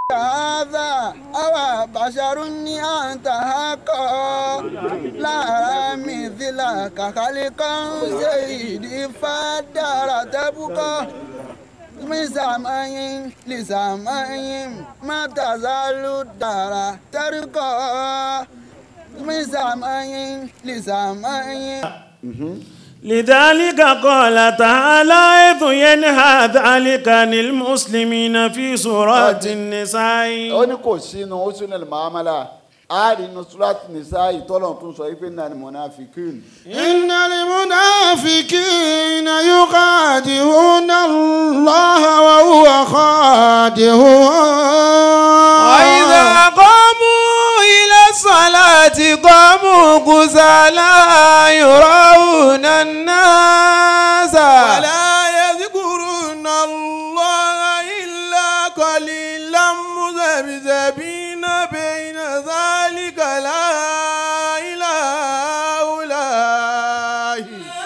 هذا أو بشر أنت حقا لا مثلك خلقا سيدي فدار تبقى من سماء لسماء ما تزال الدار ترقى من سماء لسماء لذلك قال تعالى إذ ينهى ذلك عن المسلمين في سورة النساء ó ní kò sínú husnul muamala a rí inú surat nisa ìtọ́lọ̀ tún sọ wípé náà ni munafikun إن المنافقين يخادعون الله وهو خادعهم وإذا قاموا إلى الصلاة قاموا كسالى يراون الناس ولا يذكرون الله إلا قليلا مذبذبين بين ذلك لا إله هؤلاء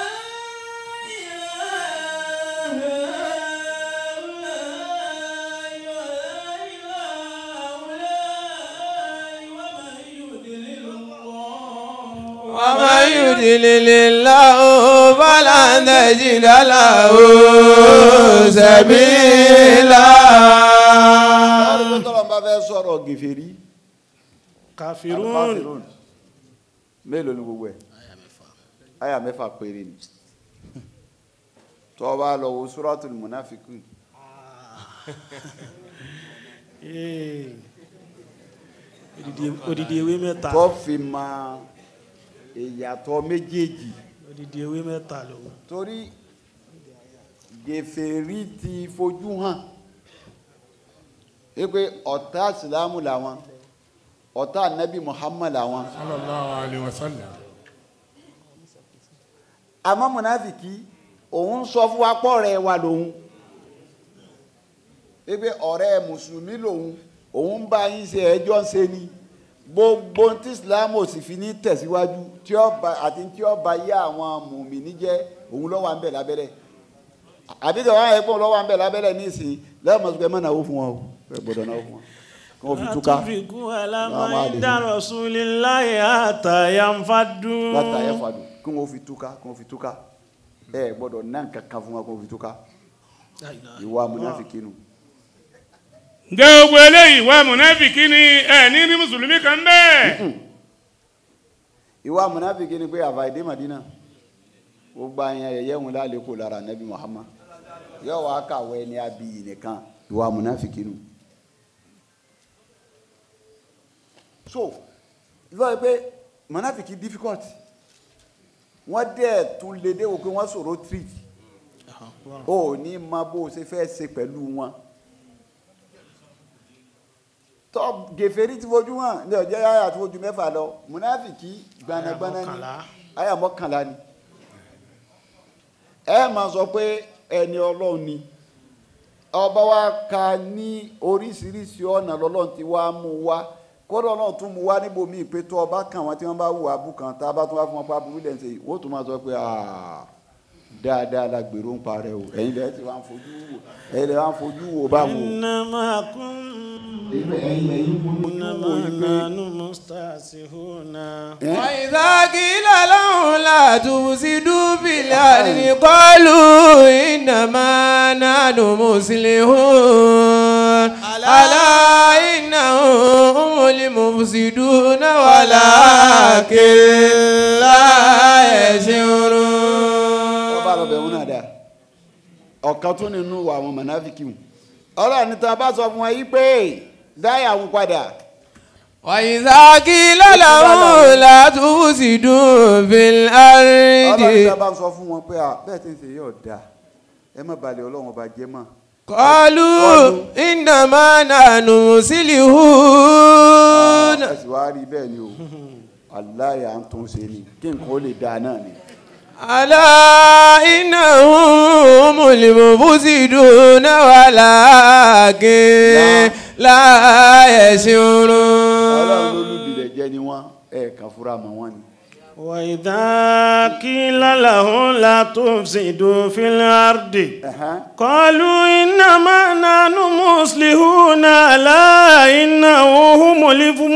ومن يضلل الله فلن تجد له سبيلا ọlọ́run tọ́lọ̀ bá fẹ́ sọ̀rọ̀ gèfèrí كافرون Al-Kafirun. mélòó ni gbogbo ẹ̀ àyà mẹ́fà péré ni tó bá lọ wo suratul munafikun Eh. Odidi- odidi ewé mẹ́ta tó fi mọ ìyàtọ̀ méjèèjì odidi ewé mẹ́ta ló torí gèfèrí ti fojú hàn wípé ọ̀tá ìsìlámù làwọn ọ̀tá nabi muhammad làwọn sallallahu alaihi wasallam àmọ́ mùnáfìkì òun sọ fún wa pọ̀ rẹ̀ wà lòun wípé ọ̀rẹ́ mùsùlùmí lòun òun ń bá yín ṣe ẹjọ́ ń ṣe ni gbogbo tí islam ò sì fi ní tẹ̀síwájú tí ó bá àti tí ó bá yé àwọn mùmíní jẹ́ òun ló wà ń bẹ̀ lábẹ́lẹ̀ àbí tí wọ́n á yẹ kó ló wà ń bẹ̀ lábẹ́lẹ̀ nísìnyí lẹ́yìn mọ̀sùlùmí ẹ̀ má náwó fún wọn o ẹ gbọ́dọ̀ náwó fún wọn kí wọ́n fi túká àtúnfikún alámọ̀ Àwọn àlejò. ìdá rasulillahi àtàyànfàdù látà ẹ̀ fàdù kí wọ́n fi túká kí wọ́n fi túká ẹ gbọ́dọ̀ náà kankan fún wọn kí wọ́n fi túká ìwà mùnáfìkì nù. ǹjẹ́ gbogbo eléyìí wà mùnáfìkì ni ẹ̀ ní rí mùsùlùmí kan bẹ́ẹ̀. ìwà mùnáfìkì ni pé àfàìdé Madina gbogbo àyàn ẹ̀yẹ́ wọn lálẹ́ kó lára nabi Muhammad yóò wá kàwé ní abiyi nìkan ìwà mùnáfìkì nù. so ìfọ̀ yìí pé mùnáfìkì difficult wọ́n dẹ̀ tún lè dé wò pé wọ́n sọ̀rọ̀ treat o ní ma bó o ṣe fẹ́ ṣe pẹ̀lú wọn tọ́ gèfèrí ti fojú hàn ní ọjọ́ yáyà tó fojú mẹ́fà lọ mùnáfìkì gbanagbana ni mọ́kànlá. àyà mọ́kànlá ni ẹ máa sọ pé ẹni ọlọ́run ni ọba wa ka ní oríṣiríṣi ọ̀nà lọ́lọ́run ti wá mú wá kódà ọlọ́run tún mú wá níbòmíì pé tó ọba kàn wọ́n tí wọ́n bá wù abúkan tá a bá tún wá fún wọn pa burú lẹ́sẹ̀ yìí wọ́n tún máa sọ pé "Ah, dáadáa la gbèrò ń parẹ́ o ẹ̀yin lẹ́yìn tí wọ́n á fojú wò ẹ̀yin lẹ́yìn wọ́n á fojú wò báwo. innama kun innama nanu mustahsihuna وإذا قيل لهم لا تفسدوا في الأرض قالوا إنما نحن مصلحون ألا إنهم هم المفسدون ولكن لا يشعرون ọba lọ bẹ̀rù náà dáa ọ̀kan tún nínú àwọn mọ̀náfíkì mu ọlọ́run ní tán bá sọ fún wọn yí pé dáyà ń padà وإذا قيل لهم لا تفسدوا في ọlọ́run ní الأرض tán bá sọ fún wọn pé à bẹ́ẹ̀ tí ń ṣe yóò dáa ẹ má balẹ̀ ọlọ́run ọba jẹ́ mọ́ قالوا إنما نحن مسلمون ẹ sì wá rí bẹ́ẹ̀ ni o aláya ń tún ṣe ni kí nǹkan ó lè dáa náà ni ألا إنهم هم المفسدون ولكن لا ọlọ́run يشعرون lólùbílẹ̀ jẹ́ ni wọ́n ẹ̀ kàn fúra mọ́ wọn ni. وإذا قيل لهم لا تفسدوا في الأرض Ẹ̀hán. قالوا إنما نحن مصلحون لا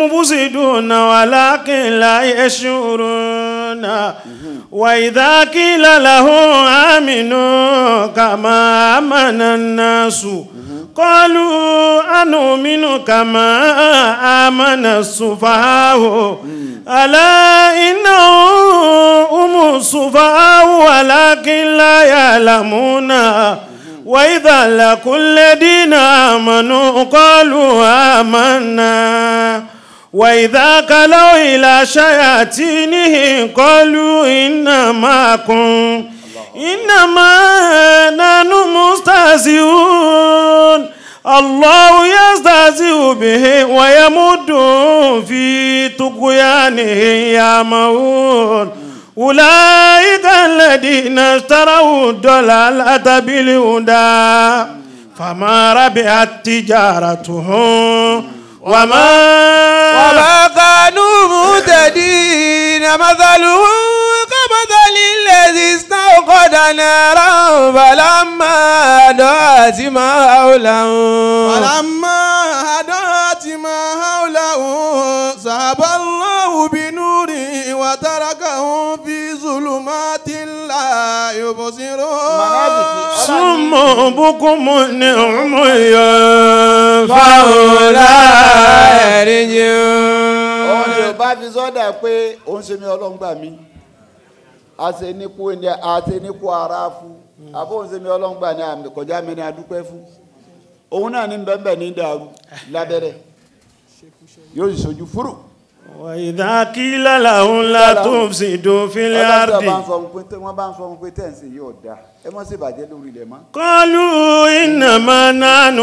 المفسدون ولكن لا يشعرون وإذا قيل لهم آمنوا كما آمن الناس قالوا أنؤمن كما آمن السفهاء ألا إنهم هم السفهاء ولكن لا يعلمون وإذا لقوا الذين آمنوا قالوا آمنا وإذا كلوا إلى شياطينهم قالوا إنا معكم إنما نحن مستهزئون الله يستهزئ به ويمد في طغيانهم يعمهون أولئك الذين اشتروا الضلالة بالهدى فما ربحت تجارتهم وما وما كانوا مهتدين مثلهم كمثل الذي استوقد نارا فلما أضاءت ما حوله فلما هدأت ما حوله ذهب الله بنوره وتركهم في ظلمات لا يبصرون صم بكم عمي فهم لا يرجعون òun ni ò bá fi sọ́dà pé òun ṣe mi ọlọ́run gbà mí àṣẹ nípò ní àṣẹ nípò ara fún àbó òun ṣe mi ọlọ́run gbà ní àmì kọjá mi ní adúpẹ́ fún òun náà ní bẹ́ẹ̀ ní dàrú lábẹ́rẹ́ yóò sì sojú fúrú. وإذا قيل لهم لا تفسدوا في ọlọ́run bá ń الأرض sọ fún pé tẹ́- wọ́n bá ń sọ fún pé tẹ̀sí yóò da ẹ mọ́ sí ìbàjẹ́ lórí ilẹ̀ mọ́. قالوا إنما نحن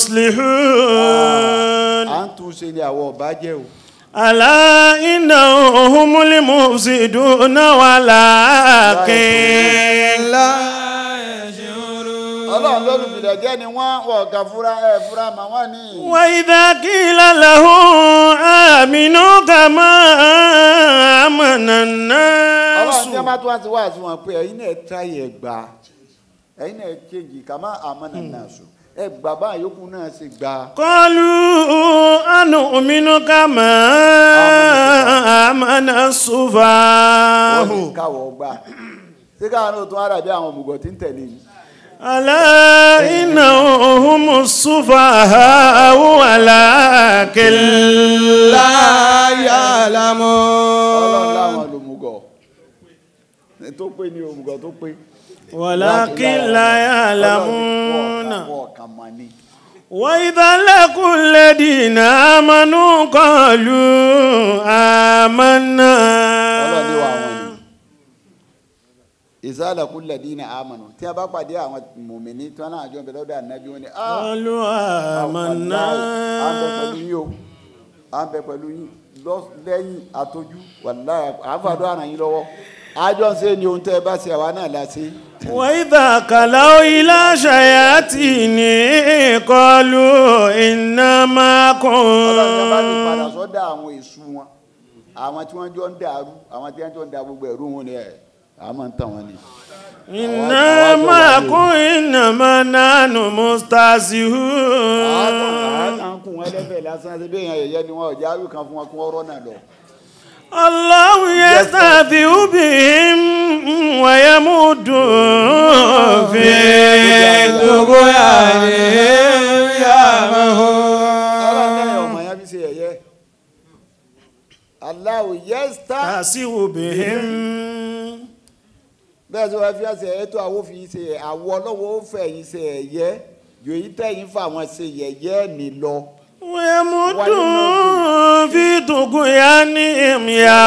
مصلحون à ń tún ṣe ni àwọn ọba jẹ́ o. ألا إنهم هم المفسدون ولكن لا ọlọ́run lólùbìlẹ̀ jẹ́ ni wọ́n wọ̀ ọ̀gá fúra ẹ̀ fúra mà wọ́n ní. وإذا قيل لهم آمنوا كما آمن الناس ọlọ́run tí wọ́n bá tún wá sí wá sí wọn pé ẹ̀yin náà tíráyè ẹ̀ gbà ẹ̀yin náà kéjì kàmá àmọ́nà náà sùn ẹ̀ gbà bá àyókù náà ṣe gbà. قالوا أنؤمن كما آمن wọ́n السفهاء ní káwọ́ gbà ṣé káwọn náà tún ara bí àwọn òmùgọ̀ tí ń tẹ̀lé yìí. ألا إنهم هم السفهاء ولكن لا ọlọ́run يعلمون láwọn lòmùgọ̀ tó pé ní òmùgọ̀ tó pé. ولكن لا يعلمون wọ́n kàn mọ́ ni. وإذا لقوا الذين آمنوا قالوا آمنا ọlọ́run ní wà wọ́n ni. ìsàlẹ̀kùn lẹ́dínà àmọ̀nà tí a bá pàdé àwọn mùmíní tí wọ́n náà jọ bẹ̀rẹ̀ lọ́dọ̀ ànábì wọn ni. "Ah, قالوا آمنا à ń bẹ pẹ̀lú yín o à ń bẹ pẹ̀lú yín lọ- lẹ́yìn àtọ́jú wàláyà àfàdó àràn yín lọ́wọ́ àjọ ń ṣe ni ohun tẹ́ ẹ bá ṣe àwa náà la ṣe. وإذا خلوا إلى شياطينهم قالوا إنا ọlọ́run yẹn bá ti padà معكم sọ́dọ̀ àwọn èṣù wọn àwọn tí wọ́n jọ ń dàrú àwọn tí wọ́n jọ ń da gbogbo ẹ̀rú wọn ni ẹ̀ àwọn máa ń tàn wọ́n ni. إنا معكم إنما نحن àwọn مستهزئون kan kún wọn lẹ́fẹ̀ẹ́ lásán ṣe bí èèyàn yẹ̀yẹ́ ni wọn ọ̀já àrùn kan fún wọn kún ọ̀rọ̀ náà lọ. الله يستهزئ بهم ويمد في طغيانهم ọlọ́run يعمهون lẹ́yìn ọmọ yẹn fi ṣe yẹ̀yẹ́. Allahu yẹ́sítà يستهزئ بهم bẹ́ẹ̀ sọ wá fi ṣe ètò àwọn fi ṣe àwọ̀ ọlọ́wọ́ ó fẹ́ yín ṣe ẹ̀yẹ́ yòóyí tẹ̀yìn fà wọn ṣe yẹ̀yẹ́ ní lọ. ويمد في طغيانهم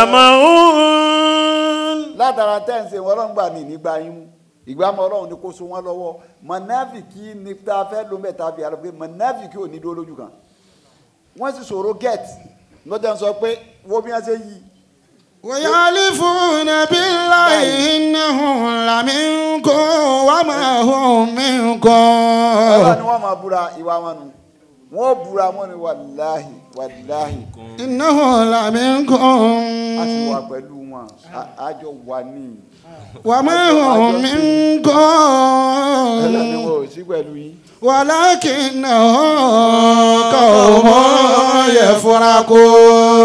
يعمهون látara tẹ́ǹsì wọn ọlọ́run gbà ní nígbà yín mú ìgbàmọ̀ ọlọ́run ni kó so wọn lọ́wọ́ mọ̀nàfìkì ní tá a fẹ́ ló mẹ́ta fi àlọ́ pé mọ̀nàfìkì ò ní dúró lójú kan wọ́n sì sọ̀rọ̀ get lọ́jà ń sọ pé wo bí wọ́n ṣe yí ويحلفون بالله إنهم لمنكم وما هم منكم ọlọ́run ni wọ́n máa búra ìwà wọn nù wọ́n búra wọn ni wàláhì wàláhì إنهم a sì wà لمنكم pẹ̀lú wọn A- àjọ wà ní وما هم ọlọ́run ni منكم wọn ò sí pẹ̀lú yín ولكنهم قوم يفرقون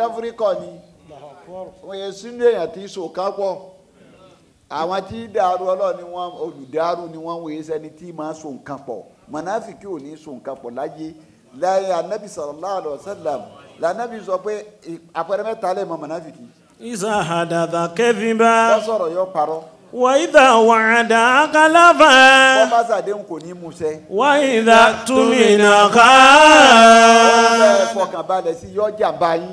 tẹ́fúríkọ̀ ni wọ́n yẹ sínú èèyàn tí sòká pọ̀ àwọn tí dàrú ọlọ́ọ̀ni wọn olùdàrú ni wọ́n wòye sẹ́ni tí máa so nǹkan pọ̀ mọ̀nàfíkì ò ní so nǹkan pọ̀ láyé láyé anabi sallallahu alaihi wasallam lànàbí sọ pé àpẹẹrẹ mẹ́ta lè mọ mọ̀nàfíkì إذا حدث كذبا wọ́n sọ̀rọ̀ yọ parọ́ وإذا وعد wọ́n أخلفا bá sàdéhùn kò ní mú ṣẹ وإذا اؤتمن wọ́n خان fẹ́ fọkàn balẹ̀ sí yọ jàmbá yín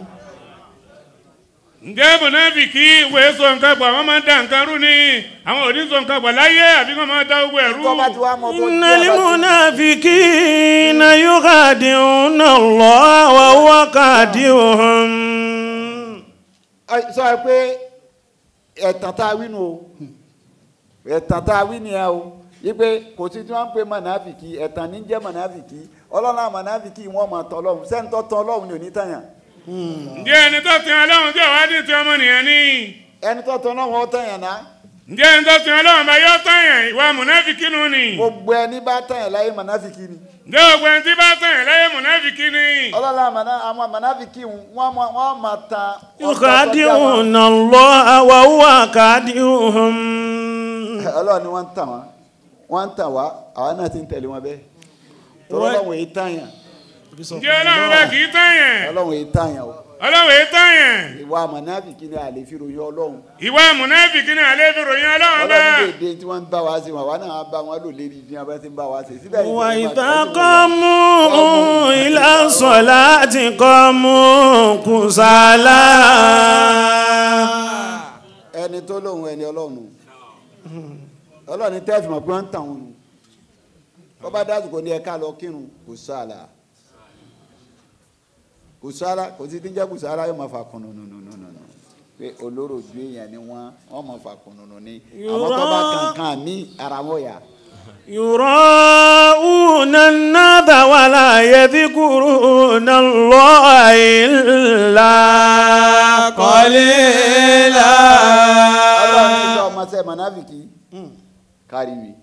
ǹjẹ́ mọ̀nàfìkì ìwé sọ nǹkan pọ̀ àwọn máa ń da nǹkan rú ni àwọn ò ní sọ nǹkan pọ̀ láyé àbí wọ́n máa da gbogbo ẹ̀rú. tó bá ti wá mọ tó إن jí àbá ti- المنافقين يخادعون الله وهو خادعهم Ẹ, sọ ẹ pé ẹ̀tàn tá a wí nu o ẹ̀tàn tá a wí ni ẹ o wípé kò sí tí wọ́n ń pe mọ̀nàfìkì ẹ̀tàn ní jẹ́ mọ̀nàfìkì ọlọ́run mọ̀nàfìkì wọ́n mọ̀ tọ́ ọlọ́run sẹ́ni tó tọ́ ọlọ́run ni ò ní tàyàn ǹjẹ́ ẹni tó tin ọlọ́run tí ọ̀wá dín ti ọmọnìyàn ni ẹni tó tọ́ ọlọ́run ó tàyàn náà ǹjẹ́ ẹni tó tin ọlọ́run bá yọ tọ̀yàn ìwà mọ̀nàfìkì nù ni gbogbo ẹni bá tàyàn láyé mọ̀nàfìkì ni ǹjẹ́ gbogbo ẹni tí bá tọ̀yàn láyé mọ̀nàfìkì ni. ọlọ́run mọ̀nà- àwọn mọ̀nàfìkì wọ́n mọ̀ wọ́n mọ̀ tán يخادعون الله وهو خادعهم ọlọ́run ni wọ́n ń tàn wá wọ́n ń tàn wá àwa náà ti ń tẹ̀lé wọn bẹ́ẹ̀ tọ́lọ́ ọlọ́run èyí tàyàn ǹjẹ́ ọlọ́run bá kì í tọ̀yàn ọlọ́run èyí tàyàn o ọlọ́run èyí tọ̀yàn ìwà mọ̀nàfìkì ni àlè fi ròyìn ọlọ́run ìwà mọ̀nàfìkì ni àlẹ́ fi ròyìn ọlọ́run bá. ọlọ́run lè dé tí wọ́n ń bá wa ṣe wọn àwa náà bá wọn lò lérí ní abẹ́ tí ń bá wa ṣe síbẹ̀ yìí وإذا قاموا إلى الصلاة قاموا كسالى ẹni tó lóhun ẹni ọlọ́run ọlọ́run ní tẹ́ẹ̀fì mọ̀ pé wọ́n ń tàn wọn nù wọ́n bá dásìkò ní ẹ̀ka lọ kírun kò sáàlà kò sáàlà kò sí díjà kò sáàlà yóò máa fà kùnù nù nù nù nù nù pé olóró ju èèyàn ni wọ́n wọ́n máa fà kùnù nù ní àwọn tó bá kankan ní ara wọn yà يراءون الناس ولا يذكرون الله إلا قليلا ọlọ́run ní sọ ọmọ sẹ́ mọ̀nàfìkì kárí mi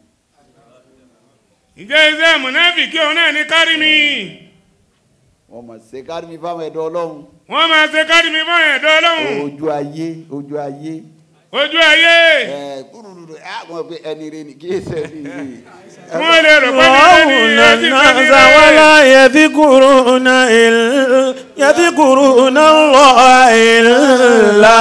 ǹjẹ́ iṣẹ́ mọ̀nàfìkì òun náà ní kárí mi wọ́n mọ̀ sí kárí mi fáwọn ẹ̀dọ́ ọlọ́run wọ́n máa ṣe kárí mi fún ẹ̀dọ́ ọlọ́run ojú ayé ojú ayé ojú ayé ẹ kúrúrú ẹ àwọn pé ẹni rẹ ni kí ẹ sẹ ní ìlú wọ́n lè rò pé ní يراءون ẹni الناس ولا يذكرون إلا يذكرون الله إلا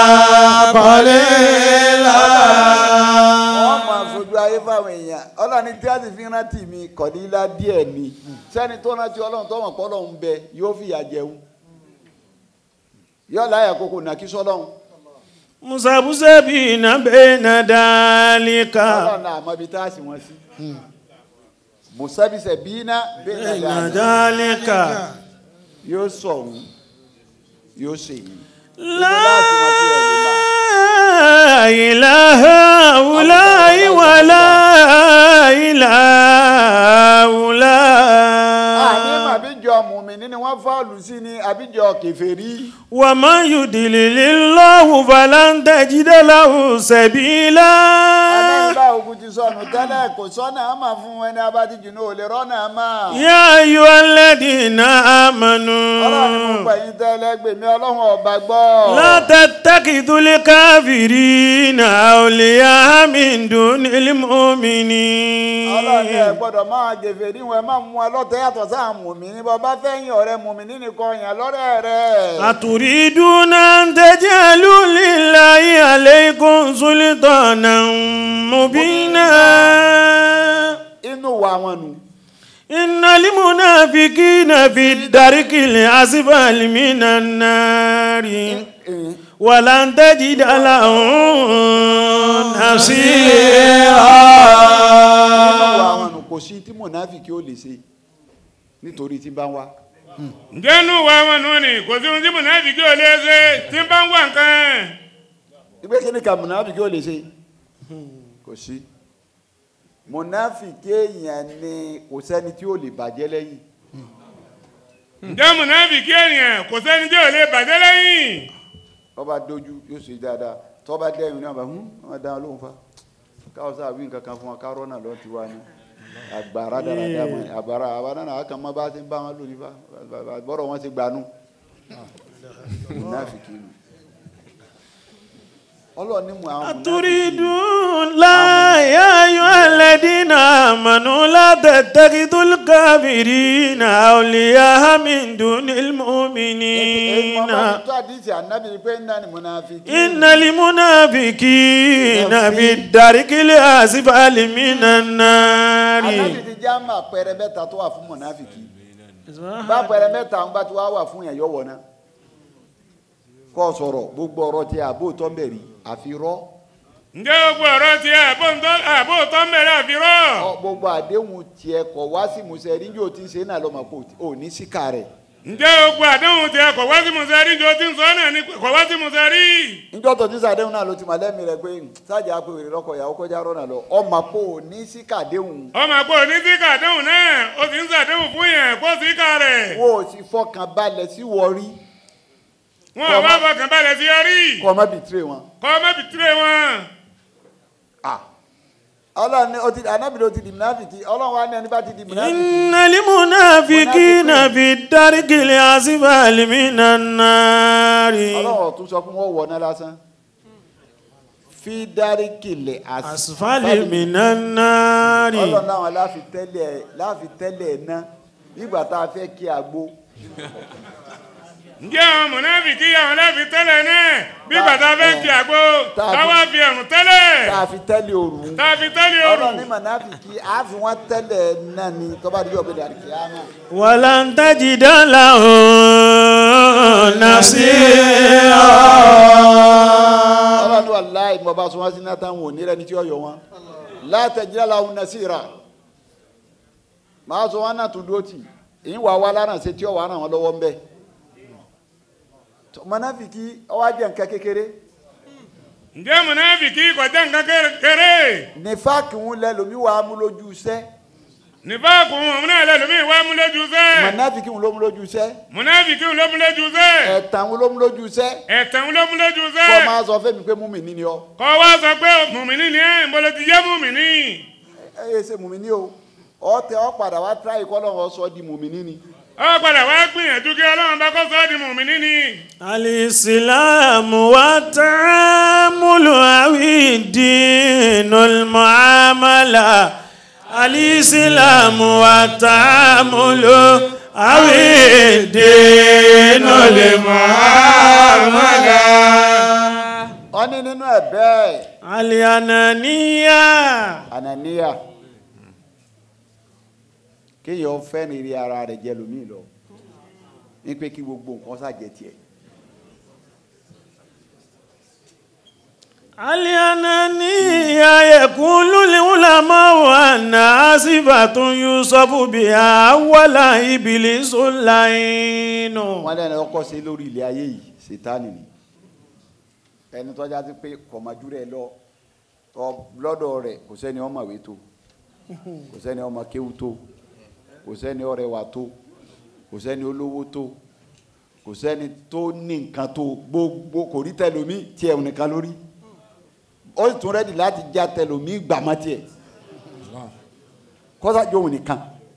قليلا wọ́n máa fojú ayé fáwọn èèyàn ọlọ́ni tí a sì fi rántí mi kọ̀dílá díẹ̀ ni sẹ́ni tó rántí ọlọ́run tó mọ̀ pé ọlọ́run bẹ yóò fìyà jẹun yóò láyà kókò nàkí sọ́lọ́run مذبذبين بين ذلك ọlọ́run náà àmọ́ ibi tá a sì wọ́n sí musabisẹ bíínà bẹ́ẹ̀ بين náà ذلك yóò sọ̀run yóò ṣèyí لا إله هؤلاء ولا إله àní هؤلاء àbíjọ mùmíní ni wọ́n fọ́ọ̀lù sí ni àbíjọ kèfèrí ومن يضلل الله فلن تجد له سبيلا aláìbá ogun ti sọnù tẹ́lẹ̀ kò sọ́nà àmà fún ẹni abájíjù náà ò lè rọ́nà àmà يا أيها الذين ọlọ́run ni mo آمنوا gbà yín tẹ́lẹ̀ gbèmí ọlọ́run ọba gbọ́ لا تتخذوا الكافرين أولياء من دون ọlọ́run ni ẹ المؤمنين gbọ́dọ̀ máa gèfè níwọ̀n ẹ má mú ẹ lọ́tẹ̀ yàtọ̀ sáà mùmíní bọ́ bá fẹ́ yìn ọ̀rẹ́ mùmíní nìkan yàn lọ́rẹ́ rẹ̀ أتريدون أن تجعلوا لله عليكم سلطانا مبينا inú wa wọn nù إن المنافقين في الدرك الأسفل من النار ولن تجد لهم inú wa نصيرا wọn nù kò sí tí mọ̀nàfíkì ó lè ṣe nítorí tí bá ń wá ǹjẹ́ inú wa wọn nù ni kò sí ohun tí mọ̀nàfìkì ò lè ṣe tí ń bá ń wà nǹkan ìgbé kí ni ka mọ̀nàfíkì ó lè ṣe kò sí mọ̀nàfíkì èèyàn ni kò sẹ́ni tí ó lè bàjẹ́ lẹ́yìn ǹjẹ́ mọ̀nàfìkì èèyàn kò sẹ́ni tí ò lè bàjẹ́ lẹ́yìn tọ́ba dojú yóò ṣe dáadáa tọ́ba dẹ́yìn ní àbá hún wọn dáhùn lóhùn fa káwọn sáà wí nǹkan kan fún wa kárọ́ náà lọ́ọ́ ti wá ní agbára dáradára mọ́ àbára àbára náà àkàn mọ́ bá ti ń bá wọn lò nípa bọ́rọ̀ wọn ti gbanú mùnáfìkì nù ọlọ́run ní mu àwọn mùnáfìkì أتريدون لا يا أيها الذين آمنوا لا تتخذوا الكافرين أولياء من دون المؤمنين tó àdìsí ànábì pé ń dání mùnáfìkì إن المنافقين في الدرك الأسفل من النار ànábì ti já mà pẹrẹ mẹ́ta tó wà fún mùnáfìkì bá pẹrẹ mẹ́ta ń bá ti wá wà fún yẹn yọ wọ̀ náà kọ́ sọ̀rọ̀ gbogbo ọ̀rọ̀ tí àbó tó ń bẹ̀rì àfi rọ́ ǹjẹ́ gbogbo ọ̀rọ̀ ti àbò tó ń bẹ̀rẹ̀ àfirọ́ ọ, gbogbo àdéhùn tiẹ̀ kọ̀ wá sí musẹ̀ rí yóò ti ṣe náà lọ́mọ kò ò ní síkà rẹ̀ ǹjẹ́ gbogbo àdéhùn ti kọ̀ wá sí musari jọ ti ń sọ náà ni kọ̀ wá sí musari. níjọ́ tó ti sàdéhùn náà ló ti mọ̀ lẹ́mìí rẹ̀ pé sájà pé wèrè lọ́kọ̀ ìyàwó kọjá rọ́nà lọ ọmọ kò ní síkà déhùn ọmọ àpò ní síkà àdéhùn náà ó sì ń sàdéhùn fún yẹn kó síkà rẹ̀. wo ò sì fọkàn balẹ̀ sí wọrí wọn ò bá fọkàn balẹ̀ sí yọrí kọ́ ọ má bìtírè wọn. kọ́ ọ má bìtírè wọn. Ah. ọlọ́run ní o ti anábìrì o ti di mùnáfìkì ọlọ́run wa ní ẹni bá ti di mùnáfìkì. إن المنافقين في الدرك الأسفل من النار ọlọ́run ọ̀tún sọ fún wọn wọ̀ ná lásán. fi dárí kìlẹ̀ أسفل من النار ọlọ́run láwọn láfi tẹ́lẹ̀ láfi tẹ́lẹ̀ ná nígbà tá a fẹ́ kí àgbo. ǹjẹ́ àwọn mọ̀nàfìkì àwọn láfi tẹ́lẹ̀ náà bí bàtà fẹ́ fi àgbo tá a fi- táwa fi ẹ̀rùn tẹ́lẹ̀ tá a fi tẹ́lẹ̀ òru. tá a fi tẹ́lẹ̀ òrù. ọlọ́run ní mùnáfìkì á fi wọ́n tẹ́lẹ̀ náà ni tọ́ba dídí ọ̀gbẹ́dẹ àdìkìyàmá. ولن تجد له نصيرا ọlọ́run wà láì mọ̀ bá sọ wọ́n sí náà táwọn ò ní rẹ́ni tí ó yọ wọn. látẹ̀jìlá làwọn nasira máa sọ wọn náà tún dúró tì èyí wà wá lánàá ṣe tí ó wà ràn wọn lọ́wọ́ ń bẹ̀. mọ̀nàfìkì ọwọ́ ajẹ́ nǹkan kékeré ǹjẹ́ mọ̀nàfìkì kọjá nǹkan kékeré nífàkì ń lẹ lómi wà á mú lójú iṣẹ́ nífàkù òun náà lẹ́lòmíì wá mú lójú sẹ́ mọ̀nàfìkì ń ló mú lójú iṣẹ́ mọ̀nàfìkì ló mú lójú sẹ́ ẹ̀tàn ń ló mú lójú iṣẹ́ ẹ̀tàn ló mú lójú kọ́ sẹ́ máa sọ fẹ́mi pé múmi ní ni ọ kọ́ wá sọ pé mùmíní ni ẹ̀ ń bolo ti jẹ́ mùmíní ẹ yé ṣe múmi ní o ọ tẹ ọ padà wá tíráyì kọ́ lọ́wọ́ sọ di múmi ní ni ọ padà wá gbìyànjú kí ọlọ́run bá kọ́ sọ́ di mùmíní ni الإسلام والتعامل أو الدين المعاملة الإسلام والتعامل أو الدين المعاملة ọ ní nínú ẹ̀ bẹ́ẹ̀ الأنانية ànàníyà kéèyàn fẹ́ ní rí ara rẹ̀ jẹ́ lómi lọ ní pé kí gbogbo nǹkan ṣàjẹ́ tiẹ̀ الأنانية يقول العلماء أنها صفة يوصف بها أول إبليس اللعين wọ́n lẹ́nu ọkọ̀ ṣe lórí ilé ayé yìí ṣètánì ni ẹni tọ́já sí pé kọ̀mọ́jú rẹ̀ lọ tọ́ lọ́dọ̀ rẹ̀ kò sẹ́ni ọmọ ìwé tó kò sẹ́ni ọmọ kéwú tó kò sẹ́ni ọrẹwà tó kò sẹ́ni olówó tó kò sẹ́ni tó ní nǹkan tó gbogbo kò rí tẹlomi tiẹ̀ nìkan lórí ó sì tún rẹ́dì láti já tẹlomi gbàmọ́ tiẹ̀ kọ́sájú òun nìkan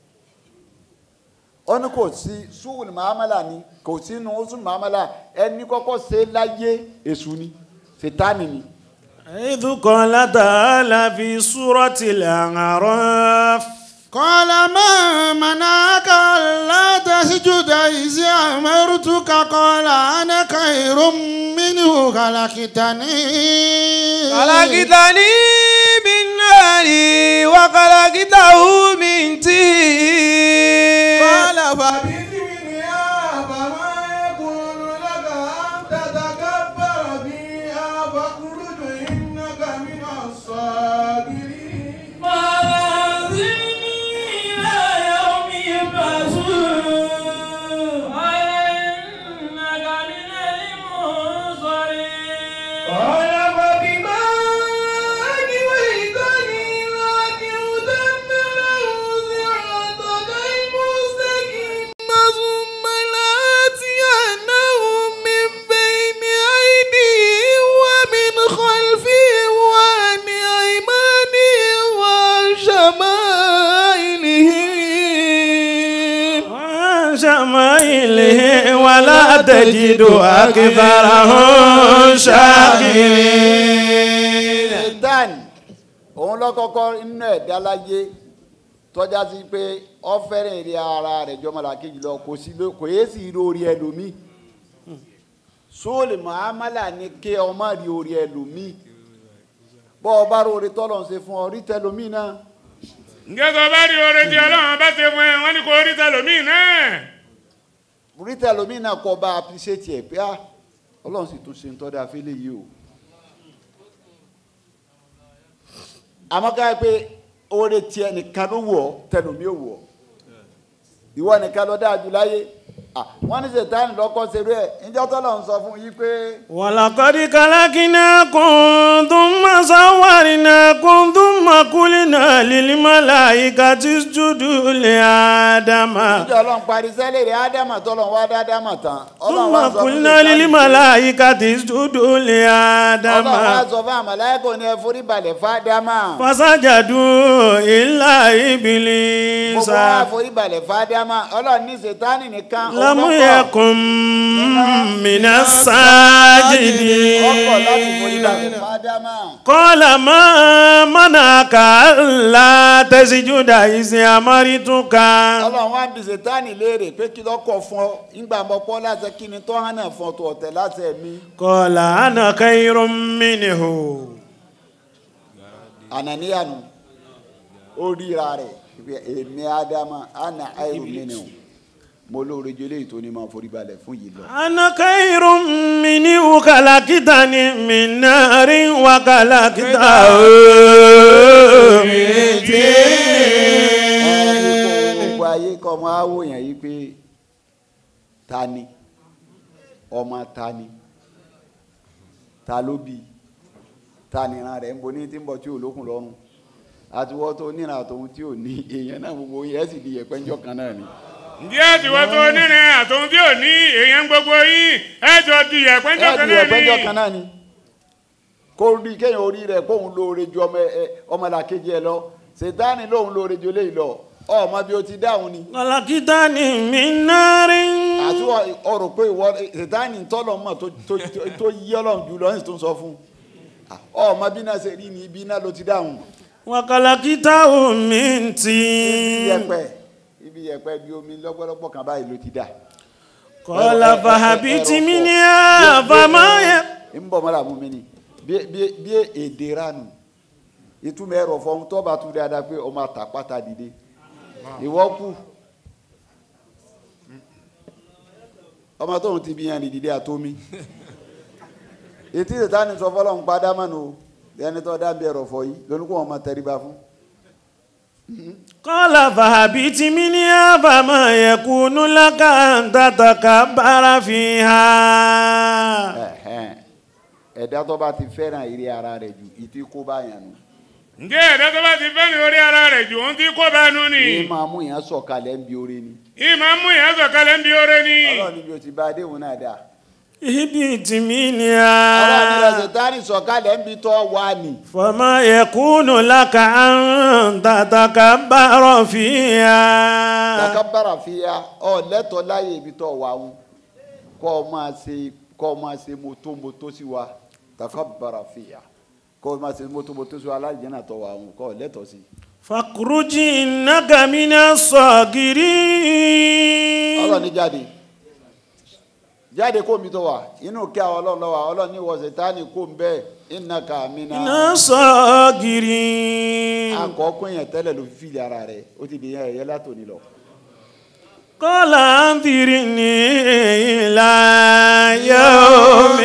ó ní kò sí sùúrù mahamala ni kò sínú sùúrù mahamala ẹni kọ́kọ́ ṣe láyé èṣù ni ṣètánì ni. إذ قال تعالى في سورة الأعراف قال ما منعك ألا تسجد إذ أمرتك قال أنا خير منه خلقتني خلقتني من نار وخلقته من طين قال فبئس منها فما يكون لك أن تتكبر فيها فاخرج إنك من الصاغرين قال فبما أغويتني لأقعدن لهم صراطك شمائله ولا تجد أكثرهم شاكرين satan òun lọ́kọ́kọ́ inú ẹ̀dá láyé tọ́já sí pé ọ́fẹ́rẹ́ èrè ara rẹ̀ jọmọlá kejì lọ kò sí ló kò yé sí rí orí ẹlòmíì sóòlì muhammadu ní ké ọmọ rí orí ẹlòmíì bọ́ ọ bá róore tọ́lọ̀ ń ṣe fún ọ rí tẹlòmíì náà ǹjẹ́ tó bá rí oore tí ọlọ́run bá ṣe fún ẹ wọ́n ní kó rí tẹlòmíì náà. rí tẹlòmíì náà kọ́ bá appreciate ẹ̀ pé ah ọlọ́run sì tún ṣe ń tọ́da fẹ́lẹ́ yìí o. àmọ́ ká yẹ pé oore tiẹ̀ nìkan ló wọ̀ ọ́ tẹlòmíì ò wọ̀ ọ́ ìwọ nìkan ló dáa jù láyé Ah, wọ́n ní sètáni lọ́kọ́ ṣerú ẹ̀ níjọ́ tọ́lọ̀ ń sọ fún yí pé ولقد خلقناكم ثم صورناكم ثم قلنا للملائكة اسجدوا لآدم níjọ́ ọlọ́run parí sẹ́lẹ̀ rẹ̀ ádámà tọ́lọ̀ wá dá ádámà tán ọlọ́run ثم wá sọ fún قلنا Sètánì pé- للملائكة اسجدوا لآدم ọlọ́run wá sọ fún àmàlẹ́kọ̀ ní ẹ forí balẹ̀ fádámà فسجدوا إلا إبليس gbogbo wa forí balẹ̀ fádámà ọlọ́run ní sètáni nìkan òun لم lọ́kọ̀. يكن من ọkọ̀ láti forí balẹ̀ الساجدين fádámà قال ما منعك ألا تسجد إذ أمرتك ọlọ́run wá ń bi sètáni léèrè pé kí lọ́kọ̀ fún ọ nígbà mọ́ pọ́ láti kí ni tó hàn náà fún ọ tó ọ̀tẹ̀ láti ẹ̀mí قال أنا خير منه ànàníyànù ó ríra rẹ̀ pé èmi ádámà àná àìrò nínú mo lóore ju eléyìí tó ní máa forí balẹ̀ fún yìí lọ. أنا خير منه خلقتني من نار وخلقته من طين gbogbo ayé kọ́ ọmọ awòyàn yìí pé ta ni ọmọ ta ni ta ló bí ta nìran rẹ̀ ń bo ní tí ń bọ̀ tí ò lókun lọ́rùn àtiwọ́ tó níran àtòun tí ò ní èèyàn náà gbogbo yẹn sì di yẹpẹ́njọ́ kan náà ni. ǹjẹ́ àtiwọ́ tó nírin àtòun tí ò ní èèyàn gbogbo yín ẹ jọ di ẹ̀pẹ́njọ́ ẹ kan di náà yẹpẹ́njọ́ ni. kan náà ni kó rí kéèyàn orí rẹ̀ kóun lóore ju ọmọ ẹ ọmọlàkejì ẹ lọ sètáni lóun lóore ju eléyìí lọ ọmọ bí o ti dáhùn ni. خلقتني من نار àti ọ̀rọ̀ pé ìwọ sètáni tọ́lọ̀ mọ̀ tó- tó tó- tó yí ọlọ́run jù lọ ní tó ń sọ fún ọmọ bí náà ṣe rí ni ibi náà ló ti dáhùn وخلقته من ibi طين yẹpẹ ibi yẹpẹ bí omi lọ́gbọ́lọ́gbọ́ kan báyìí ló ti dà. قال فهبت منها فما ي- ń bọ̀ mọ́ra mú mi ni bí bí- bí èdè ránu ìtumọ̀ ẹ̀rọ fọ́n tó bá tu dáadáa pé ọmọ àtàpátá dìde ìwọ kù ọmọ tóun ti bí yan ní dìde àtómi ètí ìtàn ní sọ fọlọ́n padà mọ́nu o ẹni tó dábìí ẹ̀rọ fọ yìí lónìí kó wọn máa tẹríba fún. قال فهبت منها فما يكون لك أن تتكبر فيها Ẹ̀hẹ́n. ẹ̀dá tó bá ti fẹ́ràn ìrí ara rẹ̀ jù ìtí kó bá yàn nù. ǹjẹ́ ẹ̀dá tó bá ti fẹ́ ní orí ara rẹ̀ jù ohun tí kò bá nu ni. ní máa mú yàn sọ̀kalẹ̀ ń bi oore ni. ìmọ̀ mú ìyá sọ̀kalẹ̀ ń bi oore ni. ọlọ́run níbi o ti bá adéhùn náà dà. اهبط ọlọ́run níbi منها sètánì sọ̀kalẹ̀ ń bi tọ́ wá ni. فما يكون لك أن تتكبر فيها takabara fi ya ọ lẹ́tọ̀ọ́ láyé ibi tọ́ wá ń kọ́ ọ máa ṣe kọ́ ọ máa ṣe mọ́tòmọ́tò sí wa takabara fi ya kọ́ ọ máa ṣe mọ́tòmọ́tò sí wa aláìjẹ́ náà tọ́ wá ń kọ́ ọ lẹ́tọ̀ọ́ sí. فاخرج إنك من الصاغرين ọlọ́run ní jáde jáde kó mi tó wà inú kí àwọn ọlọ́run lọ́wọ́ ọlọ́run ní ìwọ sètánì kó ń bẹ́ẹ̀ iná ká mi من náà. الصاغرين àkọ́kọ́ yẹn tẹ́lẹ̀ ló fi fìlì ara rẹ̀ ó ti di yẹn ẹ̀yẹ látòní lọ. قال أنذرني إلى يوم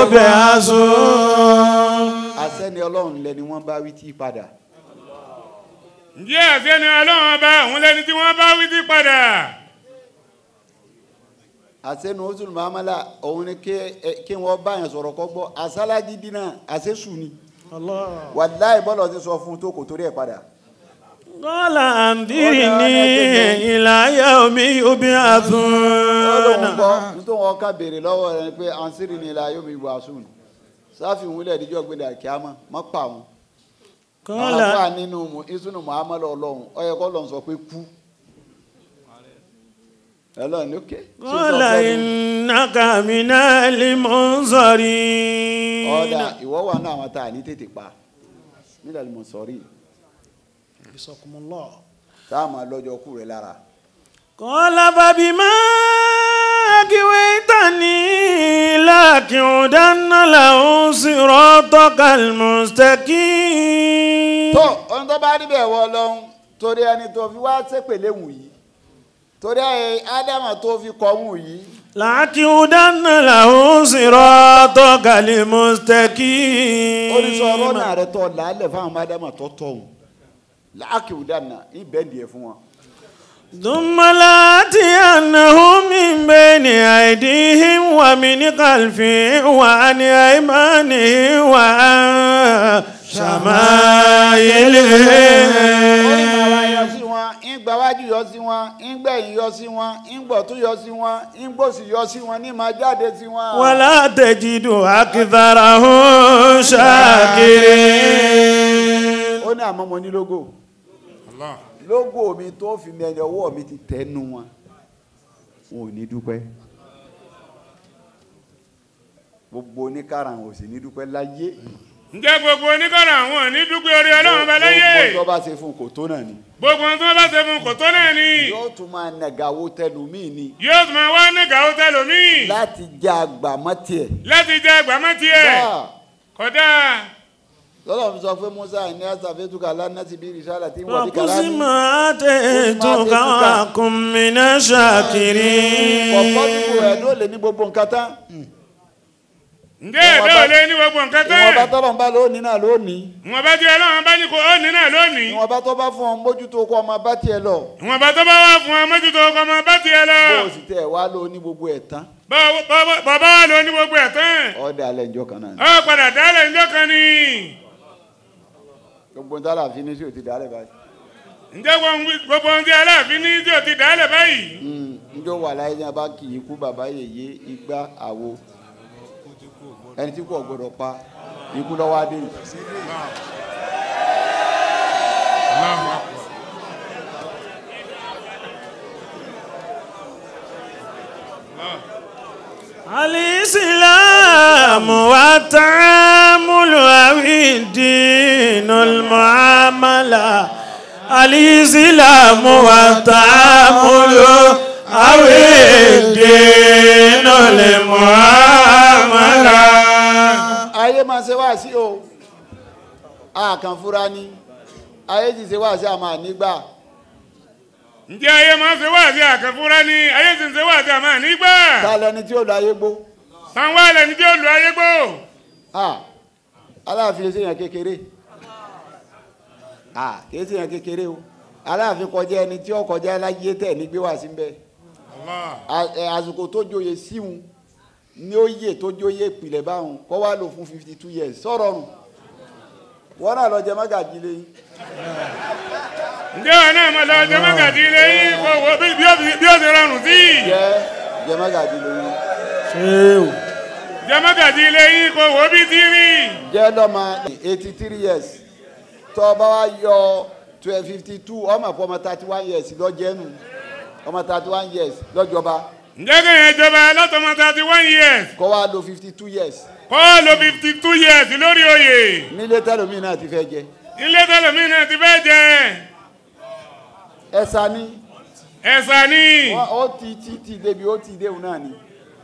يبعثون àṣẹ́ni ọlọ́run lẹni wọ́n bá wí tí padà. ǹjẹ́ àṣẹ ni ọlọ́run ọba òun lẹni tí wọ́n bá wí sí padà. àṣẹ́nu oṣù mahamala òun ni kí- ẹ- kí wọ́n bá yẹn sọ̀rọ̀ kọ́ gbọ́ àṣàlájì dínà àṣẹ́sù ni الله wàláì bọ́lọ̀ ti sọ fún un tó kò torí ẹ̀ padà. قال أنذرني إلى يوم ó lóun يبعثون gbọ́ nítorí wọn ká béèrè lọ́wọ́ rẹ̀ ni pé ansiri ni ilà yóò mi wà sùn sáfì wúlẹ̀ ìdíjọ́ gbélé àkíámọ́ mọ́ pa wọn. قال àfa nínú mu- ìsúnú muhammadu ọlọ́run ó yẹ kó lọ́n sọ pé kú ọlọ́run ní òkè. قال إنك من المنظرين ọ̀dà ìwọ wà náà àwọn tá a ní tètè pa nílẹ̀ mọ̀ sọ́rí حفظكم الله tá a máa lọ́jọ́ kú rẹ̀ lára. قال فبما أغويتني لأقعدن له صراطك المستقيم tó ohun tó bá rí bẹ́ẹ̀ wọ ọlọ́run torí ẹni tó fi wá sépèlé wù yìí torí ẹ ádámà tó fi kọ́ wù yìí لأقعدن له صراطك المستقيم oríṣiríṣi ọ̀rọ̀ náà rẹ̀ tọ́ làálẹ̀ fáwọn ọmọ ádámà tó tọ̀ wù láàkì ìdáná ìbẹ́ǹdì ẹ̀ fún wọn. ثم لآتينهم من بين أيديهم ومن خلفهم وعن أيمانهم وعن orí màá wá yọ شمائلهم sí wọn ìgbà wájú yọ sí wọn ìgbẹ̀yìn yọ sí wọn ìgbọ̀tún yọ sí wọn ìgbòsì yọ sí wọn ní máa jáde sí wọn. ولا تجد أكثرهم شاكرين ó ní àmọ́ mo ní lógò lógò mi tó fi mi ẹni ọwọ́ mi ti tẹnu wọn wọn ò ní dúpẹ́ gbogbo oníkàrà wọn ò sì ní dúpẹ́ láyé ǹjẹ́ gbogbo oníkọ̀rọ̀ àwọn ò ní dúpẹ́ orí ọlọ́run bá láyé gbogbo tó bá ṣe fún kò tó náà ni gbogbo ohun tí wọ́n bá ṣe fún kò tó náà ni yóò tún máa nàgàwó tẹlùmíì ni yóò tún máa wá ní gàó tẹlómìn láti jẹ àgbàmọ́ tiẹ̀ láti jẹ gbàmọ́ tiẹ̀ báà kódà lọ́lọ́ fi sọ pé musa ní asàfẹ́tùkà lánàtì bí rìsálà tí wọ́n fi kàlá وقسم ní ما آتيتك وكن من الشاكرين kọ̀ọ̀kan nínú ẹ̀ ló lè ní gbogbo nǹkan tán ǹjẹ́ ẹ̀dá ò lé ní gbogbo nǹkan tán ìwọ̀nba tọ́lọ̀ ń bá lónìí náà lónìí ìwọ̀nba tí ọlọ́run bá ní kó ó ní náà lónìí ìwọ̀nba tó bá fún ọ mójútó kó ọmọ bá tiẹ̀ lọ ìwọ̀nba tó bá wà fún ọ mójútó ọkọ ọmọ bá tiẹ̀ lọ bó o sì tẹ̀ wá ló ní gbogbo ẹ̀ tán Bọ́- bọ́- bàbá wa ló ní gbogbo ẹ̀ tán ọ̀dà alẹ́ ìjọ kan náà ni ọ padà dálẹ̀ ńjọ́ kan ni gbogbo ń tálà fi ní sí òtí dálẹ̀ báyìí ǹjẹ́ gbogbo ohun tí aláàfin ní tí ò ti dálẹ̀ báyìí Mm, njó wà láyé ní abá kì í kú bàbá yèyé igbá àwo ẹni tí kò gbọdọ̀ pa ikú lọ́wọ́ adé yìí. الإسلام والتعامل أو الدين المعاملة الإسلام والتعامل أو الدين المعاملة ayé máa ṣe wá sí o àkàn fúra ni ayé ti ṣe wá sí àmà nígbà ǹjẹ́ ayé máa ń ṣe wáàsí àkànfúnra ni ayé sì ń ṣe wáàsí àmọ́ nígbà ta lẹni tí ó lọ ayé gbó táwọn ẹlẹ́ni tí ó lu ayé gbó Ah, aláàfin ṣe yàn kékeré Ah, kìí ṣe yàn kékeré o aláàfin kọjá ẹni tí ó kọjá láyé tẹ̀ ní gbé wá sí bẹ́ẹ̀ A- ẹ, àsìkò tó joyè síhun ní ó yè tó joyè ìpìlẹ̀ báwọn kọ́ wá lò fún fifty two years sọ̀rọ̀ nù wọ́n náà lọ jẹ mágàjì lẹ́yìn ǹjẹ́ wọn náà máa lọ jẹ mọ́gàdì ilé yín kó wo bí bí ó ti- bí ó ti rọrùn sí jẹ́ jẹ mágàjì lẹ́yìn jẹ mọ́gàdì ilé yín kó wo bí ti rí jẹ́ lọ́mọ eighty three years tó o bá wá yọ twelve fifty two ọmọ àpò ọmọ thirty one years lọ́jẹ́nu ọmọ thirty one years lọ́jọba ǹjẹ́ kẹ́yìn ìjọba látọmọ thirty one years kọ́ wá lo fifty two years kó lo fifty two years lórí oyè nílé tẹ́lómi náà ti fẹ́ jẹ ilé tẹlẹmí náà ti fẹ́ jẹ ẹ̀sà ni ẹ̀sà ni wọ́n ó ti ti ti débi ó ti déhùn náà ni.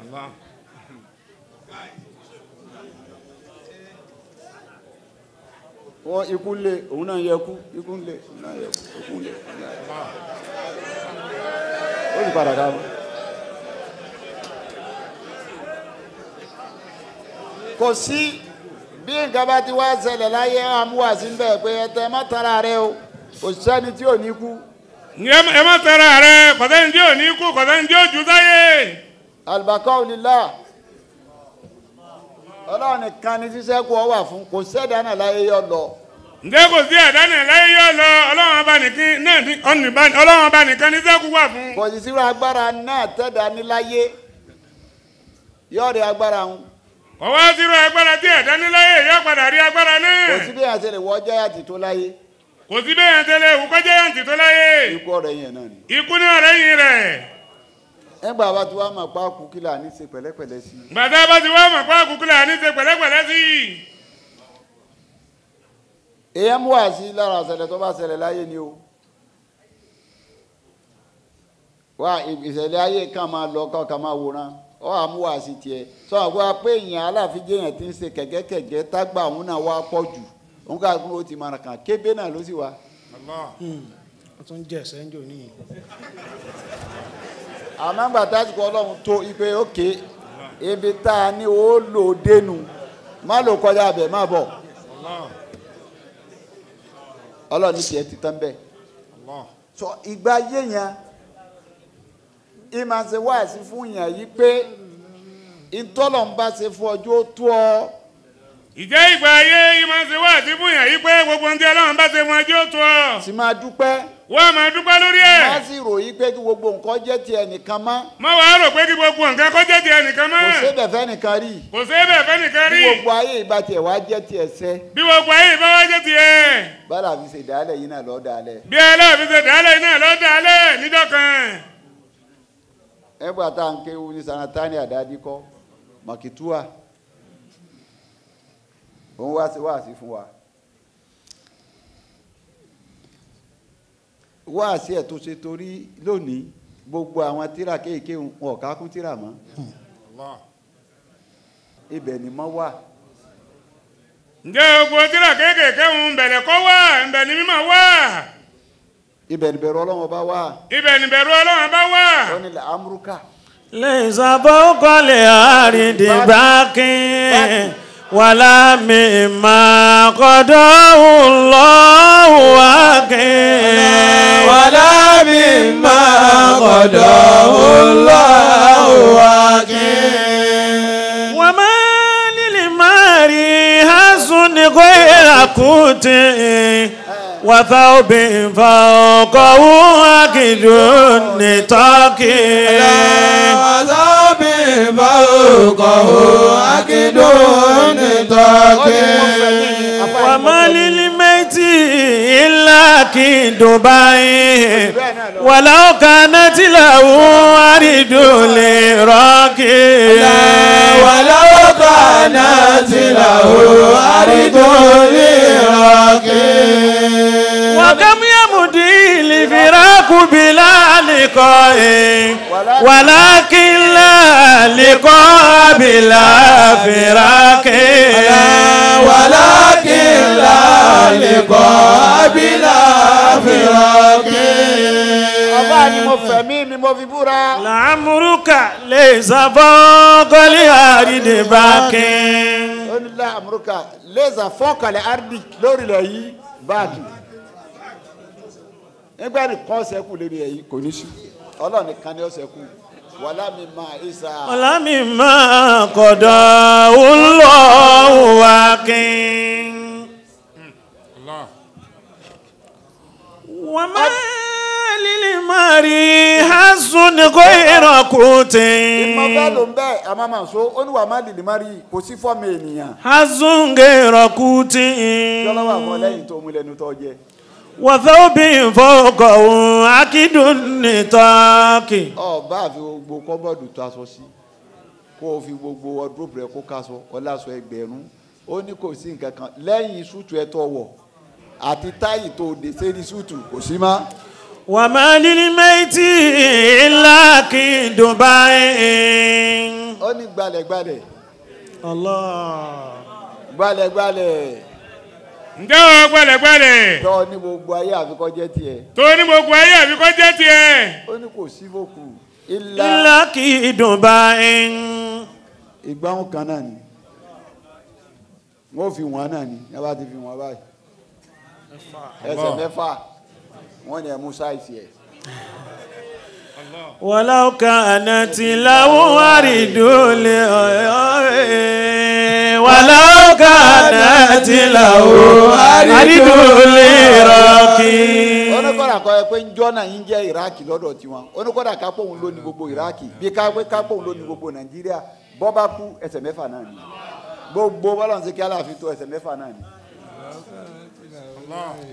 wọ́n ikú lé òun náà yẹ kú ikú lé òun náà yẹ kú ikú lé òun náà yẹ kú. ó sì padà dáhùn. kò sí bí nǹkan bá ti wá ṣẹlẹ̀ láyé àmúwàsí ń bẹ̀ pé ẹtẹ má tara rẹ o kò sẹ́ni tí ò ní kú. ǹjẹ́ ẹ má tẹ̀ra rẹ kọ̀tẹ́ni tí ò ní kú kọ̀tẹ́ni tí ò jù sáyé alibakaw lila ọlọ́run nìkan ni sísẹ́kù ọ wà fún kò sẹ́dá náà láyé yọ lọ ǹjẹ́ kò sí àdánù láyé yóò lọ ọlọ́run ọba nìkan náà ní ọ̀nìbá- ọlọ́run ọba nìkan ní sẹ́kù wà fún. kò sì sírò agbára náà tẹ́dá ní láyé yọ̀ọ̀rẹ́ agbára ń ọwọ́ sírò agbára tí ẹ̀dá ní láyé yóò padà rí agbára kò náà sí bí àṣẹ lè wọ ọjọ́ yàtì tó láyé kò sí bẹ́ẹ̀ yẹn tẹ́lẹ̀ ìwú kọjá yàǹtì tó láyé ikú ọ̀rẹ́ yẹn náà ni ikú ní ọ̀rẹ́ yìí rẹ̀ nígbà bá ti wá mọ̀ pa kú kí là ní ṣe pẹ̀lẹ́pẹ̀lẹ́ sí i. gbàtà bá ti wá mọ̀ pé àkùkù là ní ṣe pẹ̀lẹ́pẹ̀lẹ́ sí i. èèyàn mú wá sí lára ìṣẹ̀lẹ̀ tó bá ṣẹlẹ̀ láyé ni o. wá ìṣẹ̀lẹ̀ ayé kan máa lọ kọ́ kan máa wòran ọ àmú wá sí tiẹ̀ sọ àgbà pé èèyàn aláàfin jẹ́yàn ti ń ṣe kẹ̀kẹ́kẹ̀kẹ́ tágbà òun náà wá pọ̀ jù òun ká kúrò ó ti máa kàn kébé náà ló sì wá. wọ́n tún jẹ́ sẹ́ńjò níyì. àmọ́ gbà tásìkò ọlọ́run tó ipe òkè ibi tá a ní ó lò dénú má lò kọjá abẹ má bọ̀ ọlọ́run ní tiẹ̀ ti tán bẹ́ẹ̀ sọ ìgbà ayé yẹn ìmọ̀ ṣe wáàsí fún yàn yìí pé ìtọ́lọ̀ ń bá ṣe fún ọjọ́ tó ọ ìjẹ́ ìgbà ayé yìí máa ń ṣe wá àti fún yàn yí pé gbogbo ohun tí ọlọ́run bá ṣe fún ẹjọ́ tó ọ. sì máa dúpẹ́ wọ́n á máa dúpẹ́ lórí ẹ̀. má sì ròyìn pé kí gbogbo nǹkan jẹ́ tiẹ̀ nìkan mọ́ má wàá rò pé kí gbogbo nǹkan kó jẹ́ tiẹ̀ nìkan mọ́. kò sébẹ̀ fẹ́ nìkan rí kò sí bẹ́ẹ̀ fẹ́ nìkan bí rí. gbogbo ayé ìgbà tiẹ̀ wá jẹ́ tiẹ̀ sẹ́ bí gbogbo ayé ìbá wá jẹ́ tiẹ̀. bálà fi ṣe dálẹ̀ yìí náà lọ́ọ́ dálẹ̀ bí aláàfin ṣe dálẹ̀ iná ló dálẹ̀ níjọ́ kan. ẹgbà tá à ń kéwu ní sanatani àdádi kọ́ mọ̀kìtúà òun wá sí wáàsí fún wa wáàsí ẹ̀ tó ṣe torí lónìí gbogbo àwọn tíra kéèké wọn ò ká kún tíra mọ́ ibẹ̀ ni mọ́ wà ǹjẹ́ gbogbo tíra kéékèèké ń bẹ̀rẹ̀ kọ́ wá ǹbẹ̀ ni mímọ̀ wá. ibẹ̀ ni bẹ̀rù ọlọ́run ọba wà ibẹ̀ ni bẹ̀rù ọlọ́run bá wà. ó ní la amúrúkà ليس فوق الأرض باق ولا مما قضاه الله واقع ولا مما قضاه الله واقع وما للماري حسن غير قوت وثوب فوقه أكد النطاق وذاب فوقه أكد نطاق وما للميت إلا كدبي ولو كانت له أرد لراكي ولو كانت له أرض لراكب وكم يمضي الفراق بلا لقاء ولكن لا لقاء بلا فراق ولكن لا لقاء بلا فراق ọba ni mo fẹ̀mí mi mo fi búra لعمرك ليس فوق الأرض باق ó ní la amúrúkà lẹ́sà fọ́kànlẹ̀ ardi lórílẹ̀ yìí báàgì nígbà nìkan ṣẹ́kù lórí ẹ̀ yìí kò ní sí ọlọ́run nìkan ni ó ṣẹ́kù wàhálà mi máa ìsà ولمما قضاه الله واقع وما للمري حسن غير قوت ìmọ̀ bẹ́ẹ̀ ló ń bẹ́ẹ̀ àmọ́ màá so ó ní wàá má lìlì má rí i kò sí fọ́ọ̀mù ènìyàn حسن غير قوت kí ọlọ́wọ́ àfọ lẹ́yìn tó mú lẹ́nu tó jẹ وثوب فوقه أكد النطاق ọba àfi gbogbo kọ́bọ̀dù tó aṣọ sí kó o fi gbogbo wardrobe rẹ kó kaṣọ ọlásọ ẹgbẹ̀rún ó ní kò sí nǹkan kan lẹ́yìn súùtù ẹ tó wọ̀ àti táyì tó dé sérí súùtù kò sí má وما للميت إلا كدبي ó ní gbalẹ̀gbalẹ̀ الله gbalẹ̀gbalẹ̀ ǹjẹ́ o gbẹ̀lẹ̀gbẹ̀lẹ̀ tó ní gbogbo ayé àfikọ́ jẹ́ tiẹ̀ tó ní gbogbo ayé àbí kó jẹ́ tiẹ̀. ó ní kò sí fòkù ilá إلا كدبي ìgbáhùn kan náà ni wọ́n fi wọ́n náà ni ẹ bá ti fi wọ́n báyìí ẹsẹ̀ mẹ́fà wọ́n ní ẹ mú sáìsì ẹ̀ ولو كانت له أرد ولو كانت له أرد لراكي oníkọ́dà kọ́ ẹ pé ń jọ́nà yín jẹ́ iraki lọ́dọ̀ tiwọn oníkọ́dà kápò òun ló ní gbogbo iraki bí kápẹ́ kápò òun ló ní gbogbo nàìjíríà bọ́ bá kú ẹsẹ̀ mẹ́fà náà ni gbogbo bọ́lá ń ṣe kí aláàfin tó ẹsẹ̀ mẹ́fà náà ni.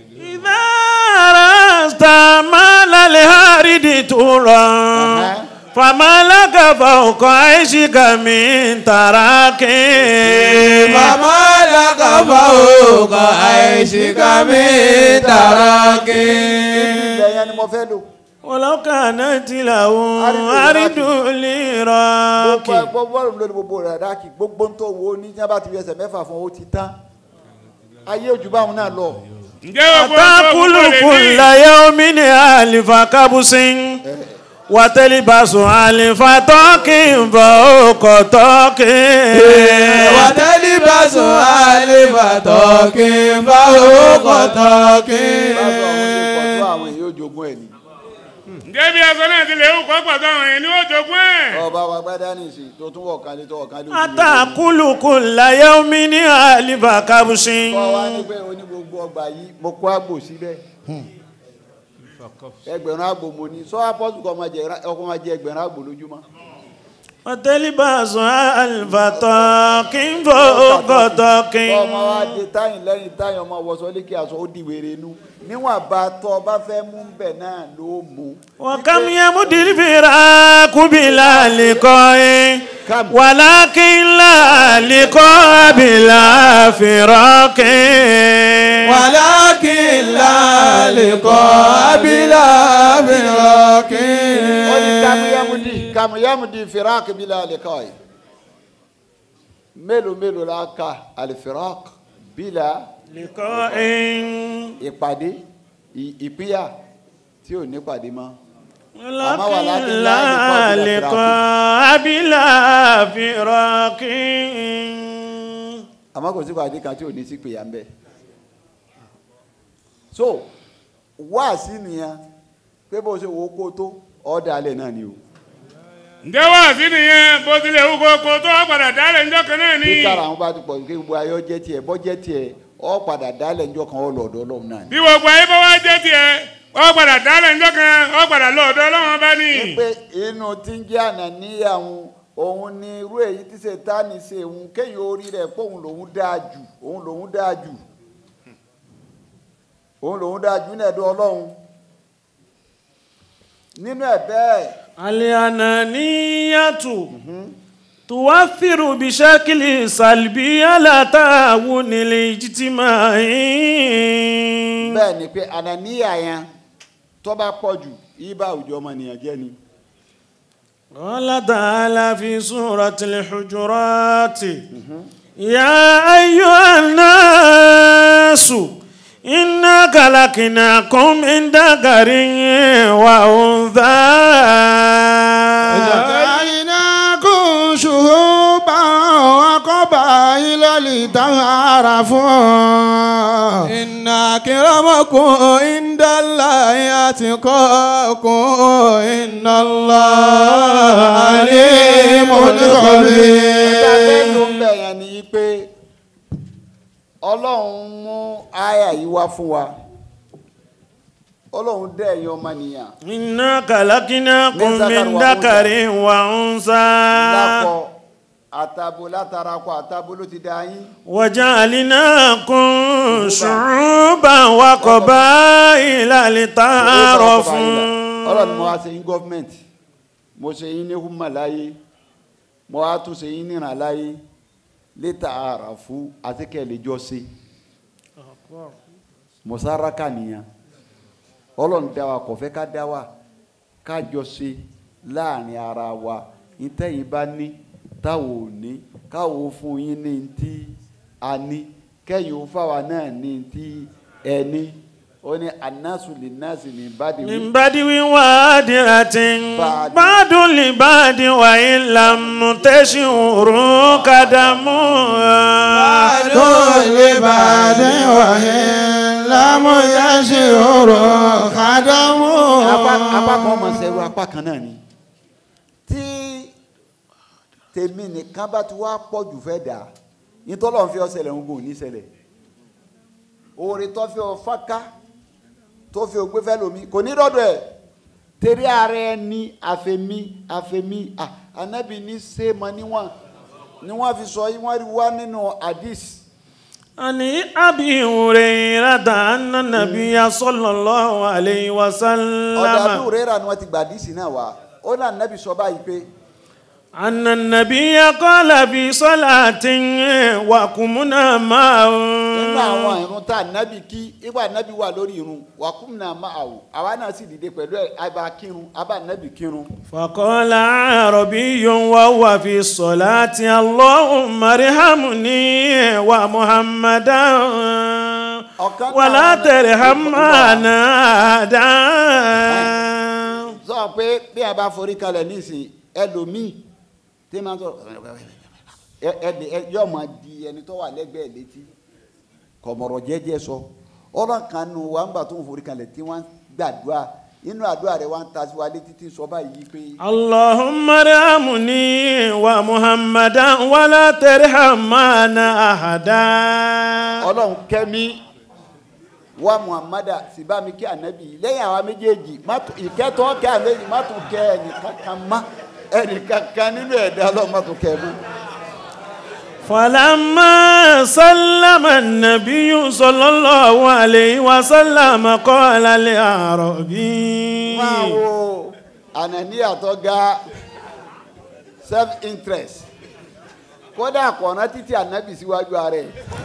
إذا رست مال الهارد ترى فما لك فوق عيشك من تراك Màmá lákàfà òkà àìsíkà mi tàràkì. ibẹ̀ yẹn ni mo fẹ́ lò. ولو كانت له أرض gbogbo لراك ẹgbọ́ bọ́ọ̀lù lórí gbogbo rẹ̀ dákì gbogbo ń tó wo ní tí wọ́n bá ti fi ẹsẹ̀ mẹ́fà fún ó ti tán ayé ojú báwọn náà lọ. ǹjẹ́ gbogbo أتأكل كل يوم ألف كبس وتلبس ألف طاق فوق طاق Wàtẹ́lí bá sùn àlèbà tọ́kì bá òkò tọ́kì. báwo àwọn ṣe pọ̀ tó àwọn èyí ojogún ẹ̀ ni. ǹjẹ́ bí aṣọ náà ti lè hù kọ́ pàtó àwọn èèyàn ní ó jogún ẹ̀. ọba wa gbádá ní ìsìn tó tún wọ̀ kan lé tó wọ̀ kan lé ojú أتأكل كل يوم ألف كبس kọ́ wa ní pé oní gbogbo ọgbà yìí mo kó àgbò síbẹ̀ ẹgbẹ̀rún àgbò mo ní sọ apọ́sù kọ́ máa jẹ ọkọ̀ máa jẹ ẹgbẹ̀rún àgbò lójúmọ́. وتلبس ألف طاق فوق طاق kọ́ ọmọ wa de táyìn lẹ́yìn táyìn ọmọ wọṣọ lékè aṣọ ó di wèrè inú níwọ̀n bá tọ́ ọ bá fẹ́ mú bẹ̀ náà ló mú. وكم يمد الفراق بلا لقاء كم؟ ولكن لا لقاء بلا فراق Wàlákì lálẹ́kọ̀ abilà fìrọ̀kì. ó ní kàmúyámúdì kàmúyámúdì firak bila liqai mélòó mélòó la ka alifirak bila لقاء ìpàdé ì- ìpínyà tí ò ní pàdé mọ́. ولكن لا لقاء بلا فراق àmọ́ kò sí pàdé kan tí ò ní sí pèyà ń bẹ̀. so wá sí nìyẹn pé bó ṣe wò ó kó tó ọ̀dà alẹ́ náà ni o. ǹjẹ́ wá sí nìyẹn bó ti lè hù kókó tó wá padà dálẹ̀ ńjọ́ kan náà ni. bí kára àwọn bá ti pọ̀ kí gbogbo ayọ́ jẹ́ tiẹ̀ bọ́ jẹ́ tiẹ̀ ọ̀ padà dálẹ̀ ńjọ́ kan ọ̀ lọ́dọ̀ ọlọ́run náà ni. bí gbogbo ayé bá wá jẹ́ tiẹ̀ ó padà dálẹ̀ ńjọ́ kan ó padà lọ́ọ̀dọ̀ ọlọ́run bá ní. pé inú tí ń jẹ́ àná níyàwó òun ni irú èyí tí sètáni ṣe òun kéyìn orí rẹ̀ pé òun lòun dáa jù òun lòun dáa jù òun lòun dáa jù nínú ẹ̀dọ́ ọlọ́run nínú ẹ̀ bẹ́ẹ̀ الأنانية تؤثر بشكل سلبي على تعاون الاجتماع bẹ́ẹ̀ ni pé ànàníyà yẹn tó bá pọ̀ jù ibà àwùjọ ọmọnìyàn jẹ́ ni. قال تعالى في سورة الحجرات يا أيها الناس إنا خلقناكم من ذكر وأنثى جعلناكم شهوبا وقبائل لتعارفوا Inna kiramakum inda Allahi atqakum inna Allaha alimun ẹ̀ka fẹ́ khabir. ló ń bẹ̀ yẹn ni pé ọlọ́run mú àyà yìí wá fún wa ọlọ́run dẹ́ ẹ̀yin ọmọnìyàn إنا خلقناكم من ذكر وأنثى lákọ àtàbò látara kọ àtàbò ló ti dá yín وجعلناكم شعوبا وقبائل ọlọ́run لتعارفوا ni mo wá ṣe yín gọ́fìmẹ̀ntì mo ṣe yín ní húmà láyé mo wá tún ṣe yín níran láyé létà àràfú àti kẹ́lẹ́ jọ ṣe mọ̀sáraka nìyẹn ọlọ́run dá wa kò fẹ́ ká dá wa ká jọ ṣe láàrin ara wa ìtẹ̀yìn bá ní táwọn ò ní káwọn ò fún yín ní tí a ní kẹ́yìn ò fáwa náà ní tí ẹ ní ó ní anásù lè násì ní bàdìwí. من بدو وادرة بعد. بعد لبعد وإن لم تشعروا قدموا كل بعد وإن لم يشعر خدمه apá apá kan ọmọ sẹ́rù apá kan náà ni tí tèmi nìkan bá ti wá pọ̀ jù fẹ́ dà nítorí ọ̀n fi ọ ṣẹlẹ̀ ń gùn ní ṣẹlẹ̀ oore tó fi ọ fáká tó fi ògbé fẹ́ lomi kò ní dọ́dọ̀ ẹ̀ tẹ̀rí ara ẹ ní àfẹ̀mí àfẹ̀mí à anábì ní sèémọ níwọ̀n ni wọ́n fi sọ yìí wọ́n rí wá nínú hadith عن أبي هريرة أن النبي صلى الله عليه ọ̀dà وسلم àbúrò rẹ̀ ni wọ́n ti gbà hadith náà wá ó là nẹ́bí sọ báyìí pé أن النبي قال في صلاة وقمنا معه nínú àwọn irun tá nẹ́bí kí ìgbà nẹ́bí wà lórí irun wàkúmùnà máa wò àwa náà sì dìde pẹ̀lú ẹ̀ àbá kírun àbá nẹ́bí kírun. فقال عربي وهو في الصلاة اللهم ارحمني ومحمدا ọ̀kan náà ولا àwọn- ترحم معنا أحدا sọ pé bí a bá forí kalẹ̀ nísìn ẹlòmíì tí máa ń sọ ẹ ẹ ẹ yóò máa di ẹni tó wà lẹ́gbẹ̀ẹ́ létí kọ̀mọ̀rọ̀ jẹ́jẹ́ sọ ọ̀rọ̀ kan nù wà ń gbà tó ń forí kalẹ̀ tí wọ́n gbàdúrà inú àdúrà rẹ̀ wọ́n ń ta sí wa létí tí ń sọ báyìí pé اللهم ارحمني ومحمدا ولا ترحم معنا أحدا ọlọ́run kẹ́mi wa muhammadu sibami kí anabi lẹ́yìn àwa méjèèjì má tún- ìkẹ́tọ́ kẹ́ anabi má tún kẹ́ ẹnìkankan má ẹnìkankan nínú ẹ̀dá ọlọ́run má tún kẹ́ ẹ mọ́. فلما سلم النبي صلى الله عليه وسلم قال لأعرابي máa wo ànàníyà tó ga self interest kódà kọ̀ọ̀nà títí ànábì síwájú ààrẹ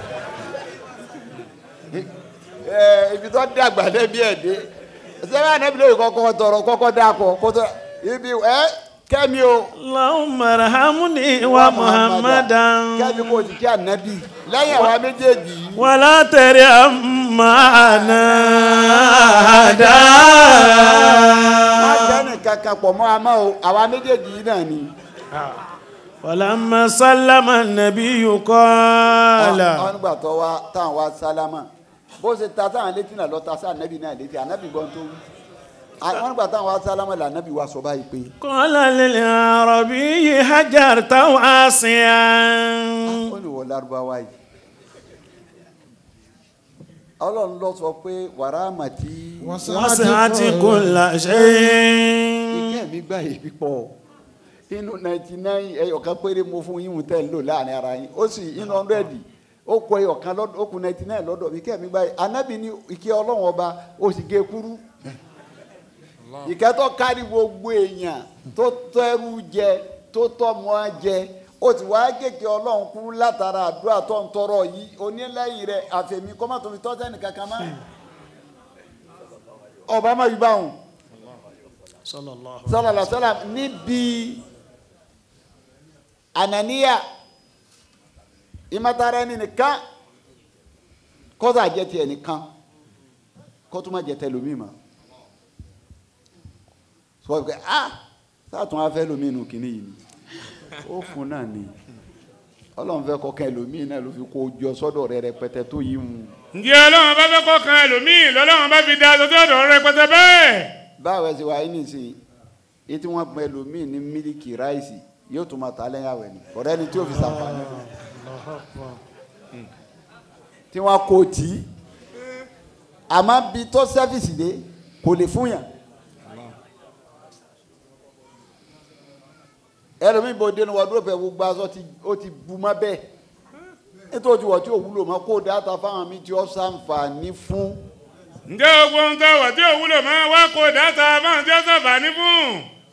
ẹ ibi tó dàgbà lẹ́bi ẹ̀ dé sẹ́wọ́n ànábì lóye kọ́kọ́ tọrọ kọ́kọ́ dàkọ̀ kótó ibi ẹ kẹ́mi o اللهم ارحمني ومحمدا kẹ́mi kò sí kí ànábì lẹ́yìn àwa méjèèjì yìí ولا ترحم معنا أحدا má jẹ́ nìkan kan pọ̀ mọ́ àmọ́ o àwa méjèèjì yìí náà ni. ولما سلم النبي قال àwọn nígbà tó wá táwọn wá sálámà bó ṣe ta sáwọn létí náà lọ ta sí ànábì náà létí ànábì gbọ́n tó wí àwọn nígbà táwọn wá sálámà là ànábì wá sọ báyìí pé قال للعربي هجرت واسعا ó ní wọ lárúbáwá yìí ọlọ́run lọ sọ pé wàrà àmàtí وسعت كل شيء ìkẹ́ mi gbà yìí pípọ̀ inú ninety nine ẹyọkan péré mo fún yín tẹ́ ń lò láàrin ara yín ó sì inú hundred ó kọ ẹyọkan lọ́dọ̀ ó kù ninety nine lọ́dọ̀ mi ìkẹ́ mi gbà yìí anábì ní ìkẹ́ ọlọ́run ọba ó sì gé kúrú ìkẹ́ tó kárí gbogbo èèyàn tó tẹ́rù jẹ tó tọ́mọ jẹ ó ti wá kéèké ọlọ́run kúrú látara àdúrà tó ń tọrọ yìí onílẹ̀yìn rẹ̀ àfẹ̀mí kọ́mọ́tò fi tọ́ sẹ́nì kankan mọ́ ọba má yí báwọn صلى الله sọlọlọ sọlọ níbi ànàníyà ìmọ̀tara ẹni nìkan kọ́sà jẹ́ tiẹ̀ nìkan kó tó má jẹ́ tẹ lómi mọ́ sọ pé ah sátún wá fẹ́ lómi nù kínní yìí ni ó fún náà ni ọlọ́run fẹ́ kọ́kẹ́ lómi náà ló fi kó jọ sọ́dọ̀ rẹ rẹpẹtẹ tó yí mu ǹjẹ́ ọlọ́run bá fẹ́ kọ́ kan ẹlòmíì lọ́lọ́run bá fi da aṣọ tó ọ̀dọ̀ rẹpẹtẹ bẹ́ẹ̀. báwo ẹ ṣe wáyé nísìnyí etí wọn pẹ lómi ní mílíkì ráìsì yóò tún máa ta lẹ́yìn àwẹ̀ ni ọ̀rẹ́ ni tí yóò fi ṣàǹfààní tí wọn kò tí àmọ́ bí tó sẹ́fìsì dé kò lè fún yàn ẹlòmíì bò dénú wọ́n dúró pẹ̀ gbogbo aṣọ tí ó ti bu mọ́ bẹ́ẹ̀ nítorí wọ́n tí ò wúlò mọ́ kó dáta fáwọn mi tí ó ṣàǹfààní fún ǹjẹ́ gbogbo ohun tó wà tí ò wúlò máa wá kó dáta báwọn tí ó sàǹfààní fún.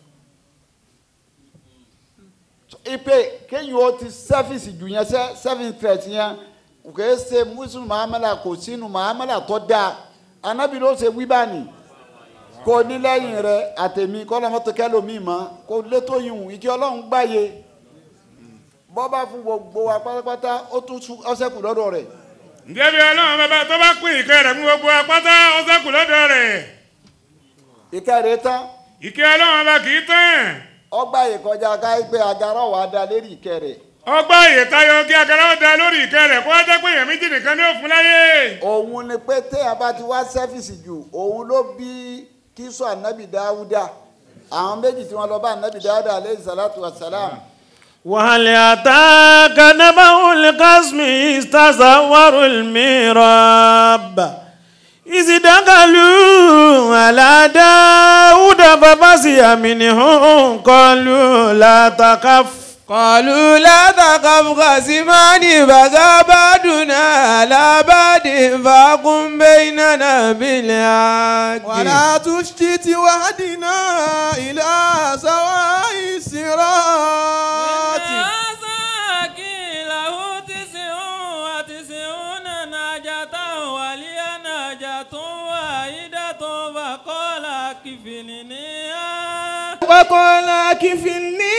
ipe kéyìn ó ti sẹ́fìsì jù yẹn sẹ́ sẹ́fìn tẹ̀sí yẹn kò é ṣe mùsùlùmí mahamala kò sínú mahamala tó dáa anabi ló ṣe wíbàní kò ní lẹ́yìn rẹ àtẹ̀mí kọ́lọ́mọ́tò kẹlòmíì mọ́ kò létò yìí ìkí ọlọ́run gbáyé bọ́bá fún gbogbo wa pátápátá ó tún sú ọ́sẹ́kù lọ́dọ̀ rẹ̀ ǹjẹ́ bí ọlọ́run bàbá tó bá pín ìkẹ́ rẹ̀ fún gbogbo apáta ó ṣẹ́kù lọ́dọ̀ rẹ̀. ìkẹrẹ tán ìkẹ́ ọlọ́run bá kì í tán. ọgbà yìí kọjá ká pé agara wà á da lérí ìkẹrẹ ọgbà ìyè tayọ kí agara ó da lórí ìkẹ́ rẹ̀ kó wá jẹ́ pé èèyàn méjì nìkan ní òfin láyé. òun ni pé téèyàn bá ti wá sẹ́fìsì jù òun ló bí kíso ànábì dáúdà àwọn méjì tí wọ́n lọ bá ànábì dáúdà aleyhi salatu wa salam وهل أتاك نبأ القسم إذ تزوروا الميراب إذ دخلوا على داود ففزع منهم قالوا لا تخف قالوا لا تخف خصمان بغى بعدنا على بعد فاقم بيننا بالحق ولا تشتت وهدنا إلى سواء الصراط له تسع وتسعون ناجة ولي ناجة واحدة فقال كفلنيها وقال كفلني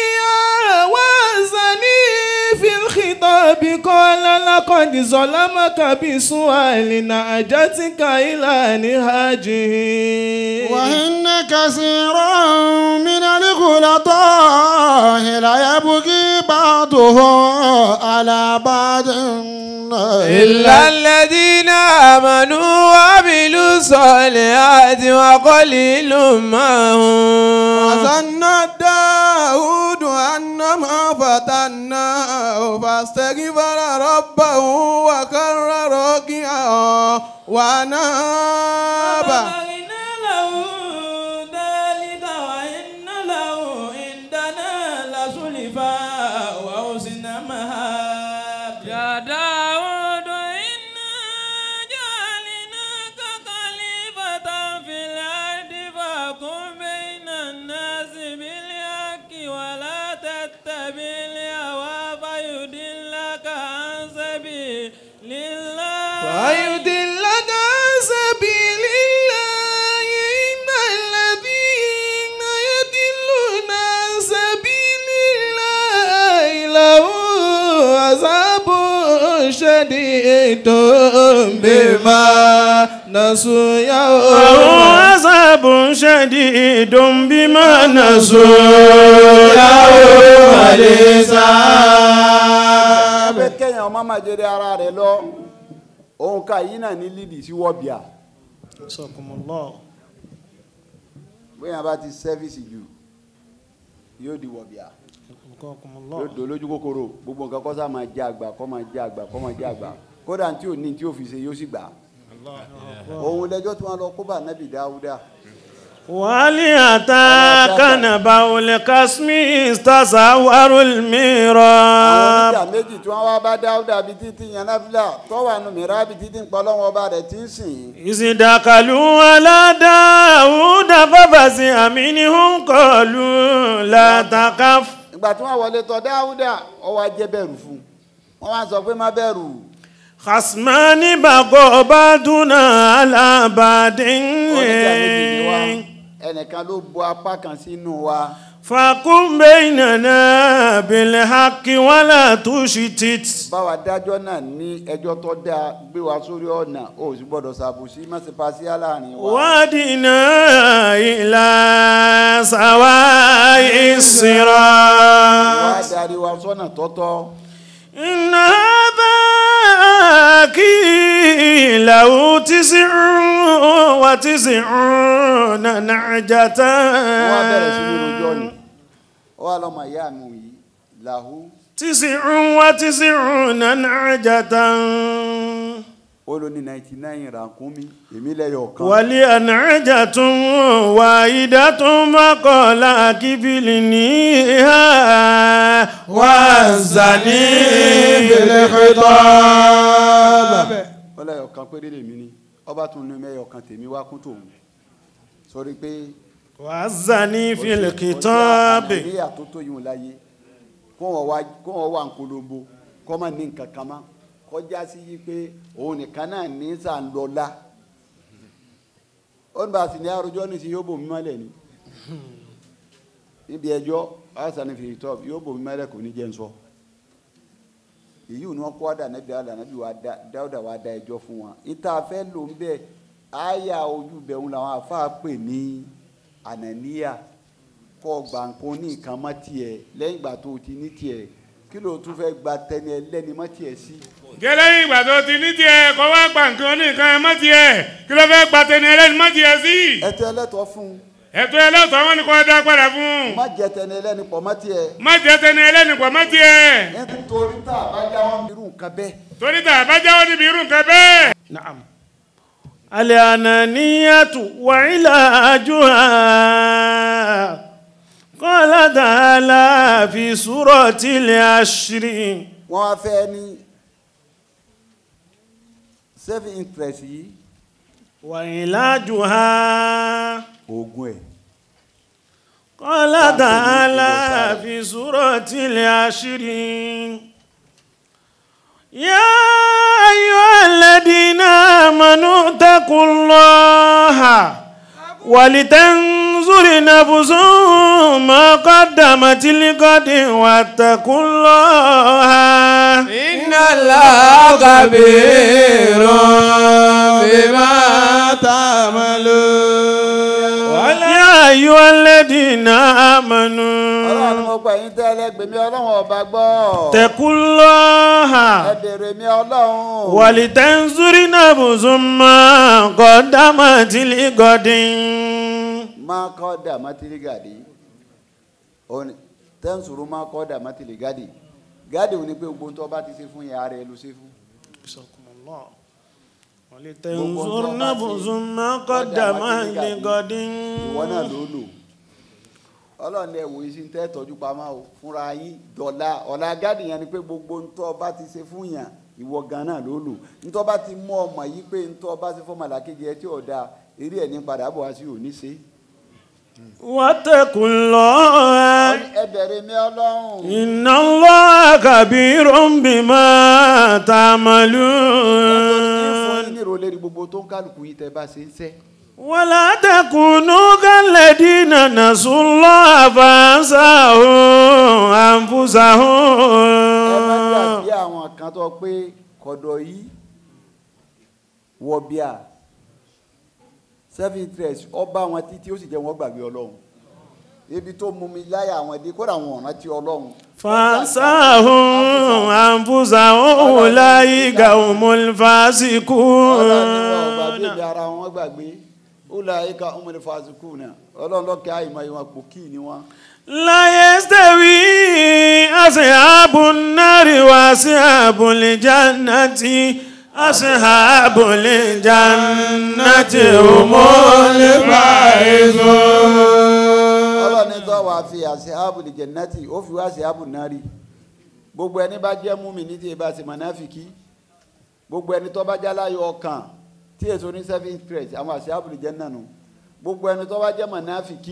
وزني في الخطاب قال لقد ظلمك بسؤال نعجتك إلى نهاجه وإن كثيرا من الخلطاء لا يبغي بعضه على بعض إلا الذين آمنوا وعملوا الصالحات وقليل ما هم وظن داود أنما فتناه فاستغفر ربه وكر راكعا وأناب وبغينا له ذلك وإن له عندنا لزلفى وحسن مآب يا داود إنا جعلناك خليفة في الأرض فاحكم بين الناس بالحق ولا تتبع الهوى فيضلك عن سبيل الله ويدلك عن سبيل الله إن الذين يدلون عن سبيل الله لهم عذاب شديد بما نسوا له يوم عذاب شديد بما نسوا يوم الحساب abẹ́ kẹ́yìn ọmọ máa jẹ́rẹ́ ara rẹ̀ lọ òun ká yìí náà ní lídì sí wọ́bìà bóyá bá ti sẹ́fíìsì jù yóò di wọ̀bìà yóò dò lójú kòkòrò gbogbo nǹkan kọ́ sá máa jẹ́ àgbà kọ́ máa jẹ́ àgbà kọ́ máa jẹ́ àgbà kódà tí ò ní tí ò fi ṣe yóò sì gbà òun lẹ́jọ́ tí wọ́n lọ kó bá nábì dáúdà ولأتاك نبأ القسم استصور àwọn الميراب oníjà méjì tí wọ́n wá bá dáúdà bíi títí yanáfílà tọ́wà nù mìíràn bíi títí ń pọ́ lọ́wọ́ ọba rẹ̀ tí ń sìn إذ دخلوا على داود ففزع منهم قالوا لا تخف ìgbà tí wọ́n wọlé tọ̀ dáúdà ó wá jẹ́ bẹ̀rù fún wọ́n wá sọ pé má bẹ̀rù خصمان بغى بعضنا على بعض oníjà méjì ni wá ẹnìkan ló bu apá kan sínú wa فقم بيننا بالحق ولا تشتت báwa dájọ́ náà ní ẹjọ́ tó dáa gbé wa sórí ọ̀nà ó sì gbọ́dọ̀ ṣàbùsí má ṣe paṣíà láàrin wa. وادنا إلى سواء الصراط wá darí wa sọ́nà tọ́tọ́. إن هذا كيله تسع وتسعون نعجة wọ́n á bẹ̀rẹ̀ sí ní rojọ́ ni ó wà lọ́mọ ìyá mi yìí làhú تسع وتسعون نعجة ó ló ní ninety nine ràkúnmí èmi lẹ́yọ̀ kan. ولي نعجة واحدة فقال كفلنيها وزني بالخطاب ó lẹ́yọ̀ kan péré lèmi ní ọba tún ní mẹ́yọ̀ kan tèmi wá kún tòun sórí pé. وزني في الكتاب àníyà tó tó yìí láyé kó wọn wá kó wọn wá nkolombo kó má ní nǹkan kan mọ́ kọjá sí yí pé òun nìkan náà ní sàǹlọ́lá ó ní bá a sì ní arojọ́ ní sí yóò bò mí mọ́lẹ̀ ni níbi ẹjọ́ àṣàní fi tọ́ yóò bò mí mọ́lẹ̀ kò ní jẹ́ ń sọ èyí ò ní wọn kó wá dà nẹ́bí dáadáa nẹ́bí wa dá dáúdà wa dá ẹjọ́ fún wọn ìta fẹ́ lò ń bẹ́ẹ̀ àyà ojú bẹ̀rù làwọn àfáà pè ní ànàníyà kọ́ gbà nǹkan ní nǹkan mọ́ tiẹ̀ lẹ́yìn ìgbà tó o ti ní tiẹ̀ kí ló tún fẹ́ gba tẹni ẹlẹ́ni mọ́ tiẹ̀ sí. gẹ́lẹ́yìn ìgbà tó ti ní tiẹ̀ kọ́ wá gba nǹkan ní nǹkan ẹ̀ mọ́ tiẹ̀ kí ló fẹ́ gba tẹni ẹlẹ́ni mọ́ tiẹ̀ sí. ẹtọ ẹlẹ́tọ̀ fún un ẹ̀tọ́ ẹlẹ́tọ̀ wọn ni kò dá padà fún un. má jẹ tẹni ẹlẹ́ni pọ̀ mọ́ tiẹ̀ má jẹ́ tẹni ẹlẹ́ni pọ̀ mọ́ tiẹ̀. nítorí tá a bá já wọn irú nǹkan bẹ́ẹ̀. torí tá a bá jáwọ́ níbi irú nǹkan bẹ́ẹ̀. نعم الأنانية وعلاجها قال تعالى في سورة العشر wọ́n wá fẹ́ ní self interest yìí وعلاجها oògùn ẹ̀ قال تعالى في سورة العشر يا أيها الذين آمنوا اتقوا الله ولتنظر نفس ما قدمت لغد واتقوا الله إن الله خبير بما تعملون يا أيها الذين ọlọ́run ni آمنوا mo gbà yín tẹ́lẹ̀ gbèmí ọlọ́run ọba gbọ́ اتقوا الله ẹ bèrè mi ọlọ́run ولتنظر نفس ما قدمت لغد máa kọ́ dà mátìrì gàdí òní tẹ́ǹsùrù máa kọ́ dà mátìrì gàdí gàdí òní pé gbogbo tó bá ti ṣe fún yàrá ẹ ló ṣe fún ولتنظر نفس ما قدمت لغد ìwọ náà ló lò ọlọ́run ẹ wòye sí tẹ́ tọ́jú pamọ́ o fúnra yín dọ̀la ọ̀la gàdí yẹn ni pé gbogbo ntọ́ bá ti ṣe fún yàn ìwọ gan náà ló lò ntọ́ bá ti mú ọmọ yìí pé ntọ́ bá ṣe fún màlàkejì ẹ tí ò dáa eré ẹ̀ ní padà bọ̀ wá sí òní ṣe واتقوا الله ẹ bẹ̀rẹ̀ mi ọlọ́run. إن الله كبير بما fún yín تعملون nírò lérí gbogbo tó ń kálukú yìí tẹ́ bá ṣe ń ṣe. ولا تكونوا كالذين نسوا الله فأنساهم ẹ má أنفسهم dàbí àwọn kan tó pé kọ̀dọ̀ yìí wọ bíà self interest ọba àwọn títí ó sì jẹ́ wọ́n gbàgbé ọlọ́run ibi tó mú mi láyà àwọn dé kódà àwọn ọ̀ràn tí ọlọ́run. فأنساهم أنفسهم أولئك هم ọlọ́run ni wọn ò الفاسقون gbàgbé ibi ara wọn gbàgbé ó la ẹ̀ka ọmọdé fàásùkù náà ọlọ́run lọ́kẹ́ àìmọ̀ ìwọ̀n pò kí ni wọ́n. لا يستوي أصحاب النار وأصحاب الجنة أصحاب الجنة هم الفائزون ọlọ́ni tó wà fi àṣehábù lè jẹ̀nàtì ó fi wá àṣehábù náà rí gbogbo ẹni bá jẹ́ múmi ní tí ẹ bá ṣe mọ̀náfìkì gbogbo ẹni tó bá jẹ́ aláyọ̀ ọkàn tí èso ní seven interest àwọn àṣehábù lè jẹ́ nànú gbogbo ẹni tó bá jẹ́ mọ̀náfìkì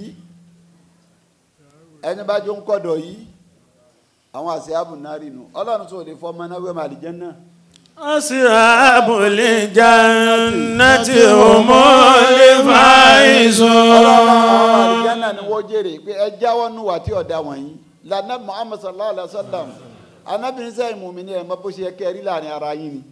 ẹni bá jó ń kọ̀dọ̀ yìí àwọn àṣehábù náà rí nu ọlọ́run tó lè fọ́ ọmọ náà wẹ́mọ̀ àlìjẹ́ náà أصحاب الجنة هم الفائزون àlìjánà ni wọ́n jèrè pé ẹ jáwọ́ nù wá tí ọ̀dà wọ̀nyí lànà muhammed sallallahu alayhi wa sallam anábìrin sẹ́yìn mú mi ní ẹ̀ mọ́ bó ṣe yẹ kẹ́ ẹ rí láàrin ara yín ni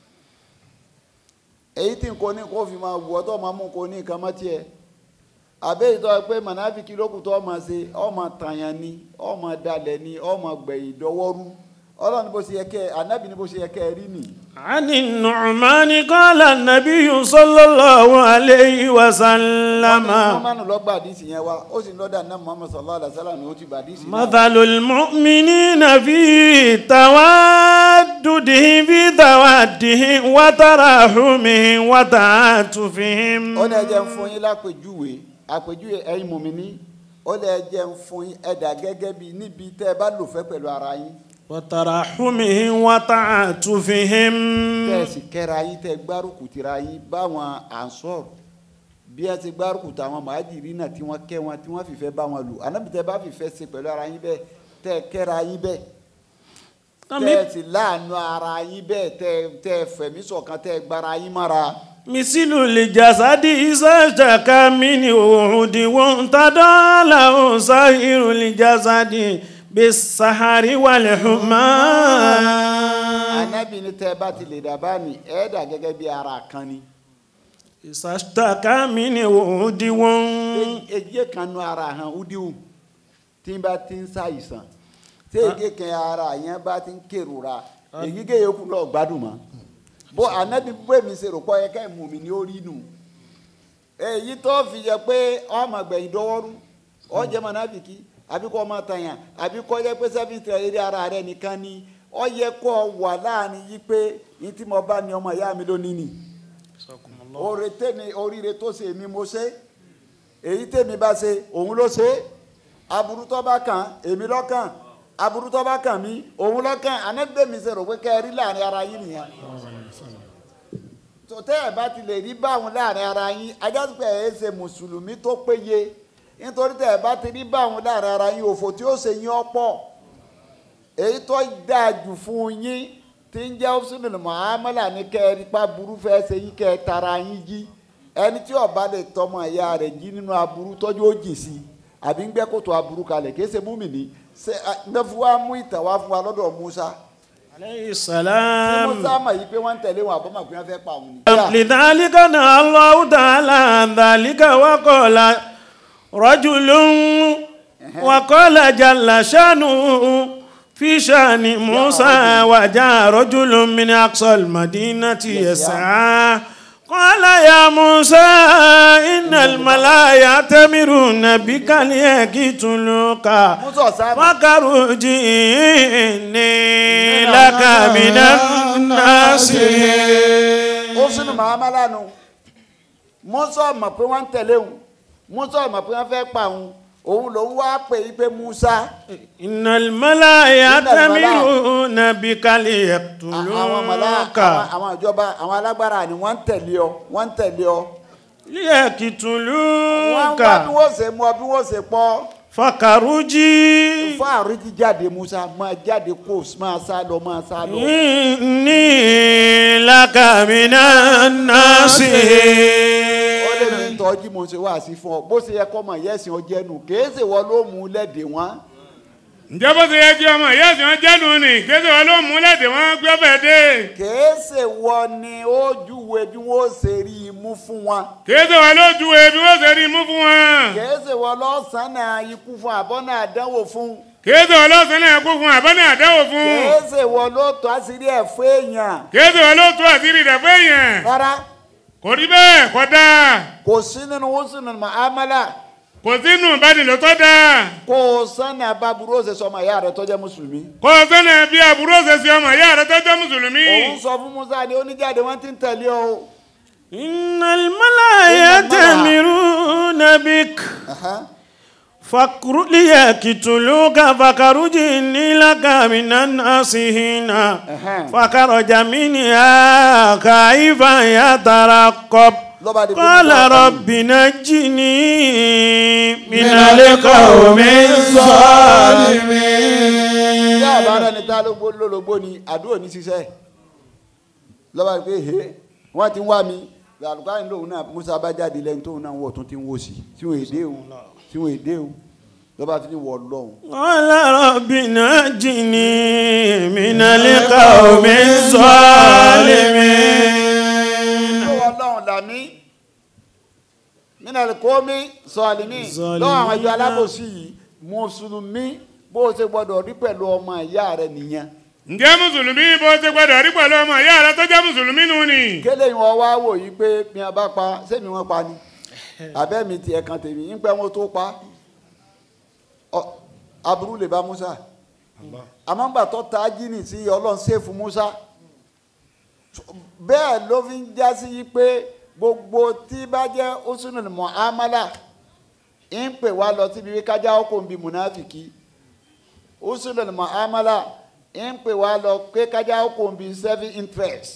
èyí tí nǹkan ní kó fi máa wù ọ́ tó máa mú nǹkan ní nǹkan mọ́ tiẹ̀ àbẹ́ ìtọ́ pé mọ̀nàfíkì lókùn tó máa ṣe ọmọ tàyàn ni ọmọ dalẹ̀ ni ọmọ gbẹ̀yìn dọwọ́rú ọlọ́run ní bó ṣe yẹ kẹ́ ẹ anábì ní bó ṣe yẹ kẹ́ ẹ rí nìyí. عن النعمان قال النبي صلى الله عليه وسلم mọ́mánù lọ gba àdìsí yẹn wa ó sì lọ́dà náà muhammed sallallahu alayhi wa sallam ni ó ti gba àdìsí náà. مثل المؤمنين في تودهم في تودهم وتراحمهم وتعاطفهم ó lè jẹ́ ń fún yín lápèjúwe àpèjúwe ẹ̀yin mùmíní ó lè jẹ́ ń fún yín ẹ̀dà gẹ́gẹ́ bí níbi tẹ́ ẹ bá lò fẹ́ pẹ̀lú ara yín وترحمهم وتعاطفهم tẹ́ ẹ sì kẹ́ra yín tẹ́ ẹ gbárùkù tira yín báwọn ànsọ́r bí ẹ ti gbárùkù táwọn màájìrì náà tí wọ́n kẹ́ wọn tí wọ́n fìfẹ́ bá wọn lò ànábì tẹ́ ẹ bá fìfẹ́ ṣe pẹ̀lú ara yín bẹ́ẹ̀ tẹ́ ẹ kẹ́ra yín bẹ́ẹ̀ tẹ́ ẹ sì láàánú ara yín bẹ́ẹ̀ tẹ́ ẹ- tẹ́ ẹ fẹ̀mí ṣọ̀kan tẹ́ ẹ gbára yín mọ́ra. مثل الجسد إذا اشتكى منه عضو انتدى له سائر الجسد بالسهر والحمى ànábì ní tẹ́ ẹ bá ti lè dà bá ní ẹ dà gẹ́gẹ́ bí ara kan ni. إذا اشتكى منه عضو èyí kan nu ara hàn udiwu tí n bá ti ń ṣàìsàn tí èyí kan ara yẹn bá ti ń kérora èyí ké yòókù lọ gbádùn mọ́ bó anabi bó èmi ṣe rò pọ̀ yẹ ká ìmú mi ní orí nù èyí tó fi yẹ pé ọmọ gbẹ̀yìn dọwọ́rú ọjẹ́ mọ̀nàfìkì àbí kọ́ ọmọ tàyàn àbí kọ́ yẹ pé sẹ́fìn tẹ̀ eré ara rẹ nìkan ni ọ yẹ kọ́ wà láàrin yí pé ní tí mo bá ní ọmọ ìyá mi lónìí nì oore tèmi oríire tó ṣe èmi mo ṣe èyí tèmi bá ṣe òun ló ṣe aburú tó bá kàn èmi lọ́kàn aburú tó bá kàn mí òun lọ́kàn anẹ́gbẹ̀mí ṣe rò pé kẹ́ ẹ rí láàrin ara yín nìyẹn tó tẹ́ ẹ̀ bá ti lè rí báwọn láàrin ara yín ajásùpẹ̀ ẹ̀ ṣe mùsùlùmí tó péye nítorí tẹ́ ẹ̀ bá ti rí báwọn láàrin ara yín òfò tí ó ṣe yín ọ̀pọ̀ èyí tó dáa jù fún yín tí ń jẹ́ husnul muamala ní kẹ́ ẹ rí pa burú fẹ́ ṣe yín kẹ́ ẹ tara yín jí ẹni tí ó bá lè tọmọ ìyá rẹ̀ jí nínú aburú tọ́jú ó jì sí àbí ń gbẹ́ kòtò aburú kalẹ̀ kì í ṣe múmìnì ṣe nẹ́fù wa mú ìtàn wá fún wa lọ́dọ̀ Musa aleyhi ṣé salam. Musa mọ̀ yìí pé wọ́n ń tẹ̀lé wọn àbọ̀mọ̀ pé wọ́n fẹ́ pa òun ni. لذلك نهى الله تعالى عن ذلك وقال رجل وقال جل شانه في شان موسى وجاء رجل من أقصى المدينة يسعى قال يا موسى إن الملا يأتمرون بك ليقتلوك Musa ọ̀sán فاخرج إني لك من الناصحين ó sínú mahamala nu Musa mọ̀ pé wọ́n ń tẹ̀lé òun Musa mọ̀ pé wọ́n fẹ́ pa òun òun lòun wá pè é pé Musa إن الملا يأتمرون بك àwọn mọ̀lá ليقتلوك àwọn- àwọn ìjọba àwọn alágbára ni wọ́n ń tẹ̀lé ọ wọ́n ń tẹ̀lé ọ wọ́n ليقتلوك wá bí wọ́n ṣe mú ọ bí wọ́n ṣe pọ̀ فخرجي fún àrídì jáde Musa máa jáde kó máa sá lọ máa sá lọ. إني لك من ó lè الناصحين mi tọ́jú mo ṣe wá sí fún ọ bó ṣe yẹ kọ́ mọ̀ yẹ́sìn ọjẹ́ nù kèé ṣe wọ́n ló mú lẹ́dẹ̀ wọn. ǹjẹ́ bó ṣe yẹ kí ọmọ ìyá ẹ̀sìn wọn jẹ́nu ni kéde wọn ló mú lẹ́dẹ̀ wọn gbé ọbẹ̀ dé kèé ṣe wọ́n ni ó júwe bí wọ́n ṣe rí i mú fún wọn. kéde wọn ló ju ebi wọ́n ṣe rí mú fún wọn kèé ṣe wọ́n lọ́sàn-án ikú fún àbọ̀nà àdánwò fún. kéde wọn ló sẹ́ni ẹ̀kú fún àbọ̀nì àdáwò fún kèé ṣe wọ́n ló tọ́ àṣírí ẹ̀ fún èèyàn. kéde wọn ló tú àṣírí rẹ̀ fún èèyàn rárá kò rí bẹ́ẹ̀ kọ́ dáa kò sí nínú húsùnù màámálà kò sínú ìbánilò tó dáa kó o sánni abáburú ó ṣe sọmọ ìyá rẹ tó jẹ́ mùsùlùmí. kò sẹ́ni bí àbúrò ṣe ṣe ọmọ ìyá rẹ̀ tó jẹ́ mùsùlùmí òun sọ fún Musa ni oníjáde wọn ti ń tẹ̀lé ọ o. إن الملا يأتمرون بك Aha. فاكر ليقتلوك فخرج إني لك من الناصحين Ẹ̀hẹ́n. فخرج منها خائفا يترقب lọ́ba di قال Musa kan. رب نجني من القوم الظالمين bí àbára ni tá ló gbó lólobó ni àdúrà ní ṣiṣẹ́ lọ́ba pé he wọ́n ti ń wá mi àlùkáyìn lòun náà Musa bá jáde lẹ́yìn tóun náà wọ̀ tún ti ń wò sí tí wọ́n èdè o tí wọ́n èdè o lọ́ba fi ní wọ̀ lọ́hùn. قال رب نجني من القوم الظالمين lọ́wọ́ lọ́hùn làmí mínàlì kọ́mí sọ̀lìmí lọ́wọ́ àwọn ìjọ alábòsí yìí mùsùlùmí bó o ṣe gbọ́dọ̀ rí pẹ̀lú ọmọ ìyá rẹ nìyẹn ǹjẹ́ mùsùlùmí bó ṣe gbọ́dọ̀ rí pẹ̀lú ọmọ ìyá rẹ̀ tó jẹ́ mùsùlùmí nù ni kélé wọn wá wò yí pé bí wọn bá pa sẹ́mi wọn pa ni abẹ́mi tiẹ̀ kan tèmi ń pẹ́ wọn tó pa ọ aburú lè bá Musa àmọ́ ńgbà tó ta jíìnì sí ọlọ́run ṣèfù Musa bẹ́ẹ̀ ló fi ń já sí yí pé gbogbo tí bá jẹ́ usunul muamala ń pè wá lọ síbi wí kájá ọkọ̀ ń bi munafiki usunul muamala ń pè wá lọ pé kájá ọkọ̀ ń bi self interest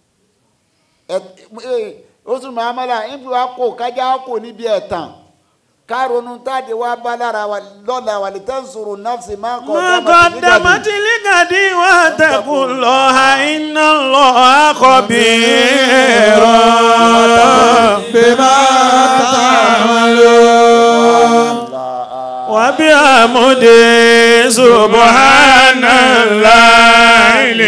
oṣù muhammadu ibi wa kó kájà kó níbi ẹ̀tàn kárọ̀nù táde wá bá lára wa lọ́la wà lè tẹ́ sòrò náfsì máa kọ́ ما قدمت لغد واتقوا الله إن الله خبير بما تعملون وبحمد سبحان الله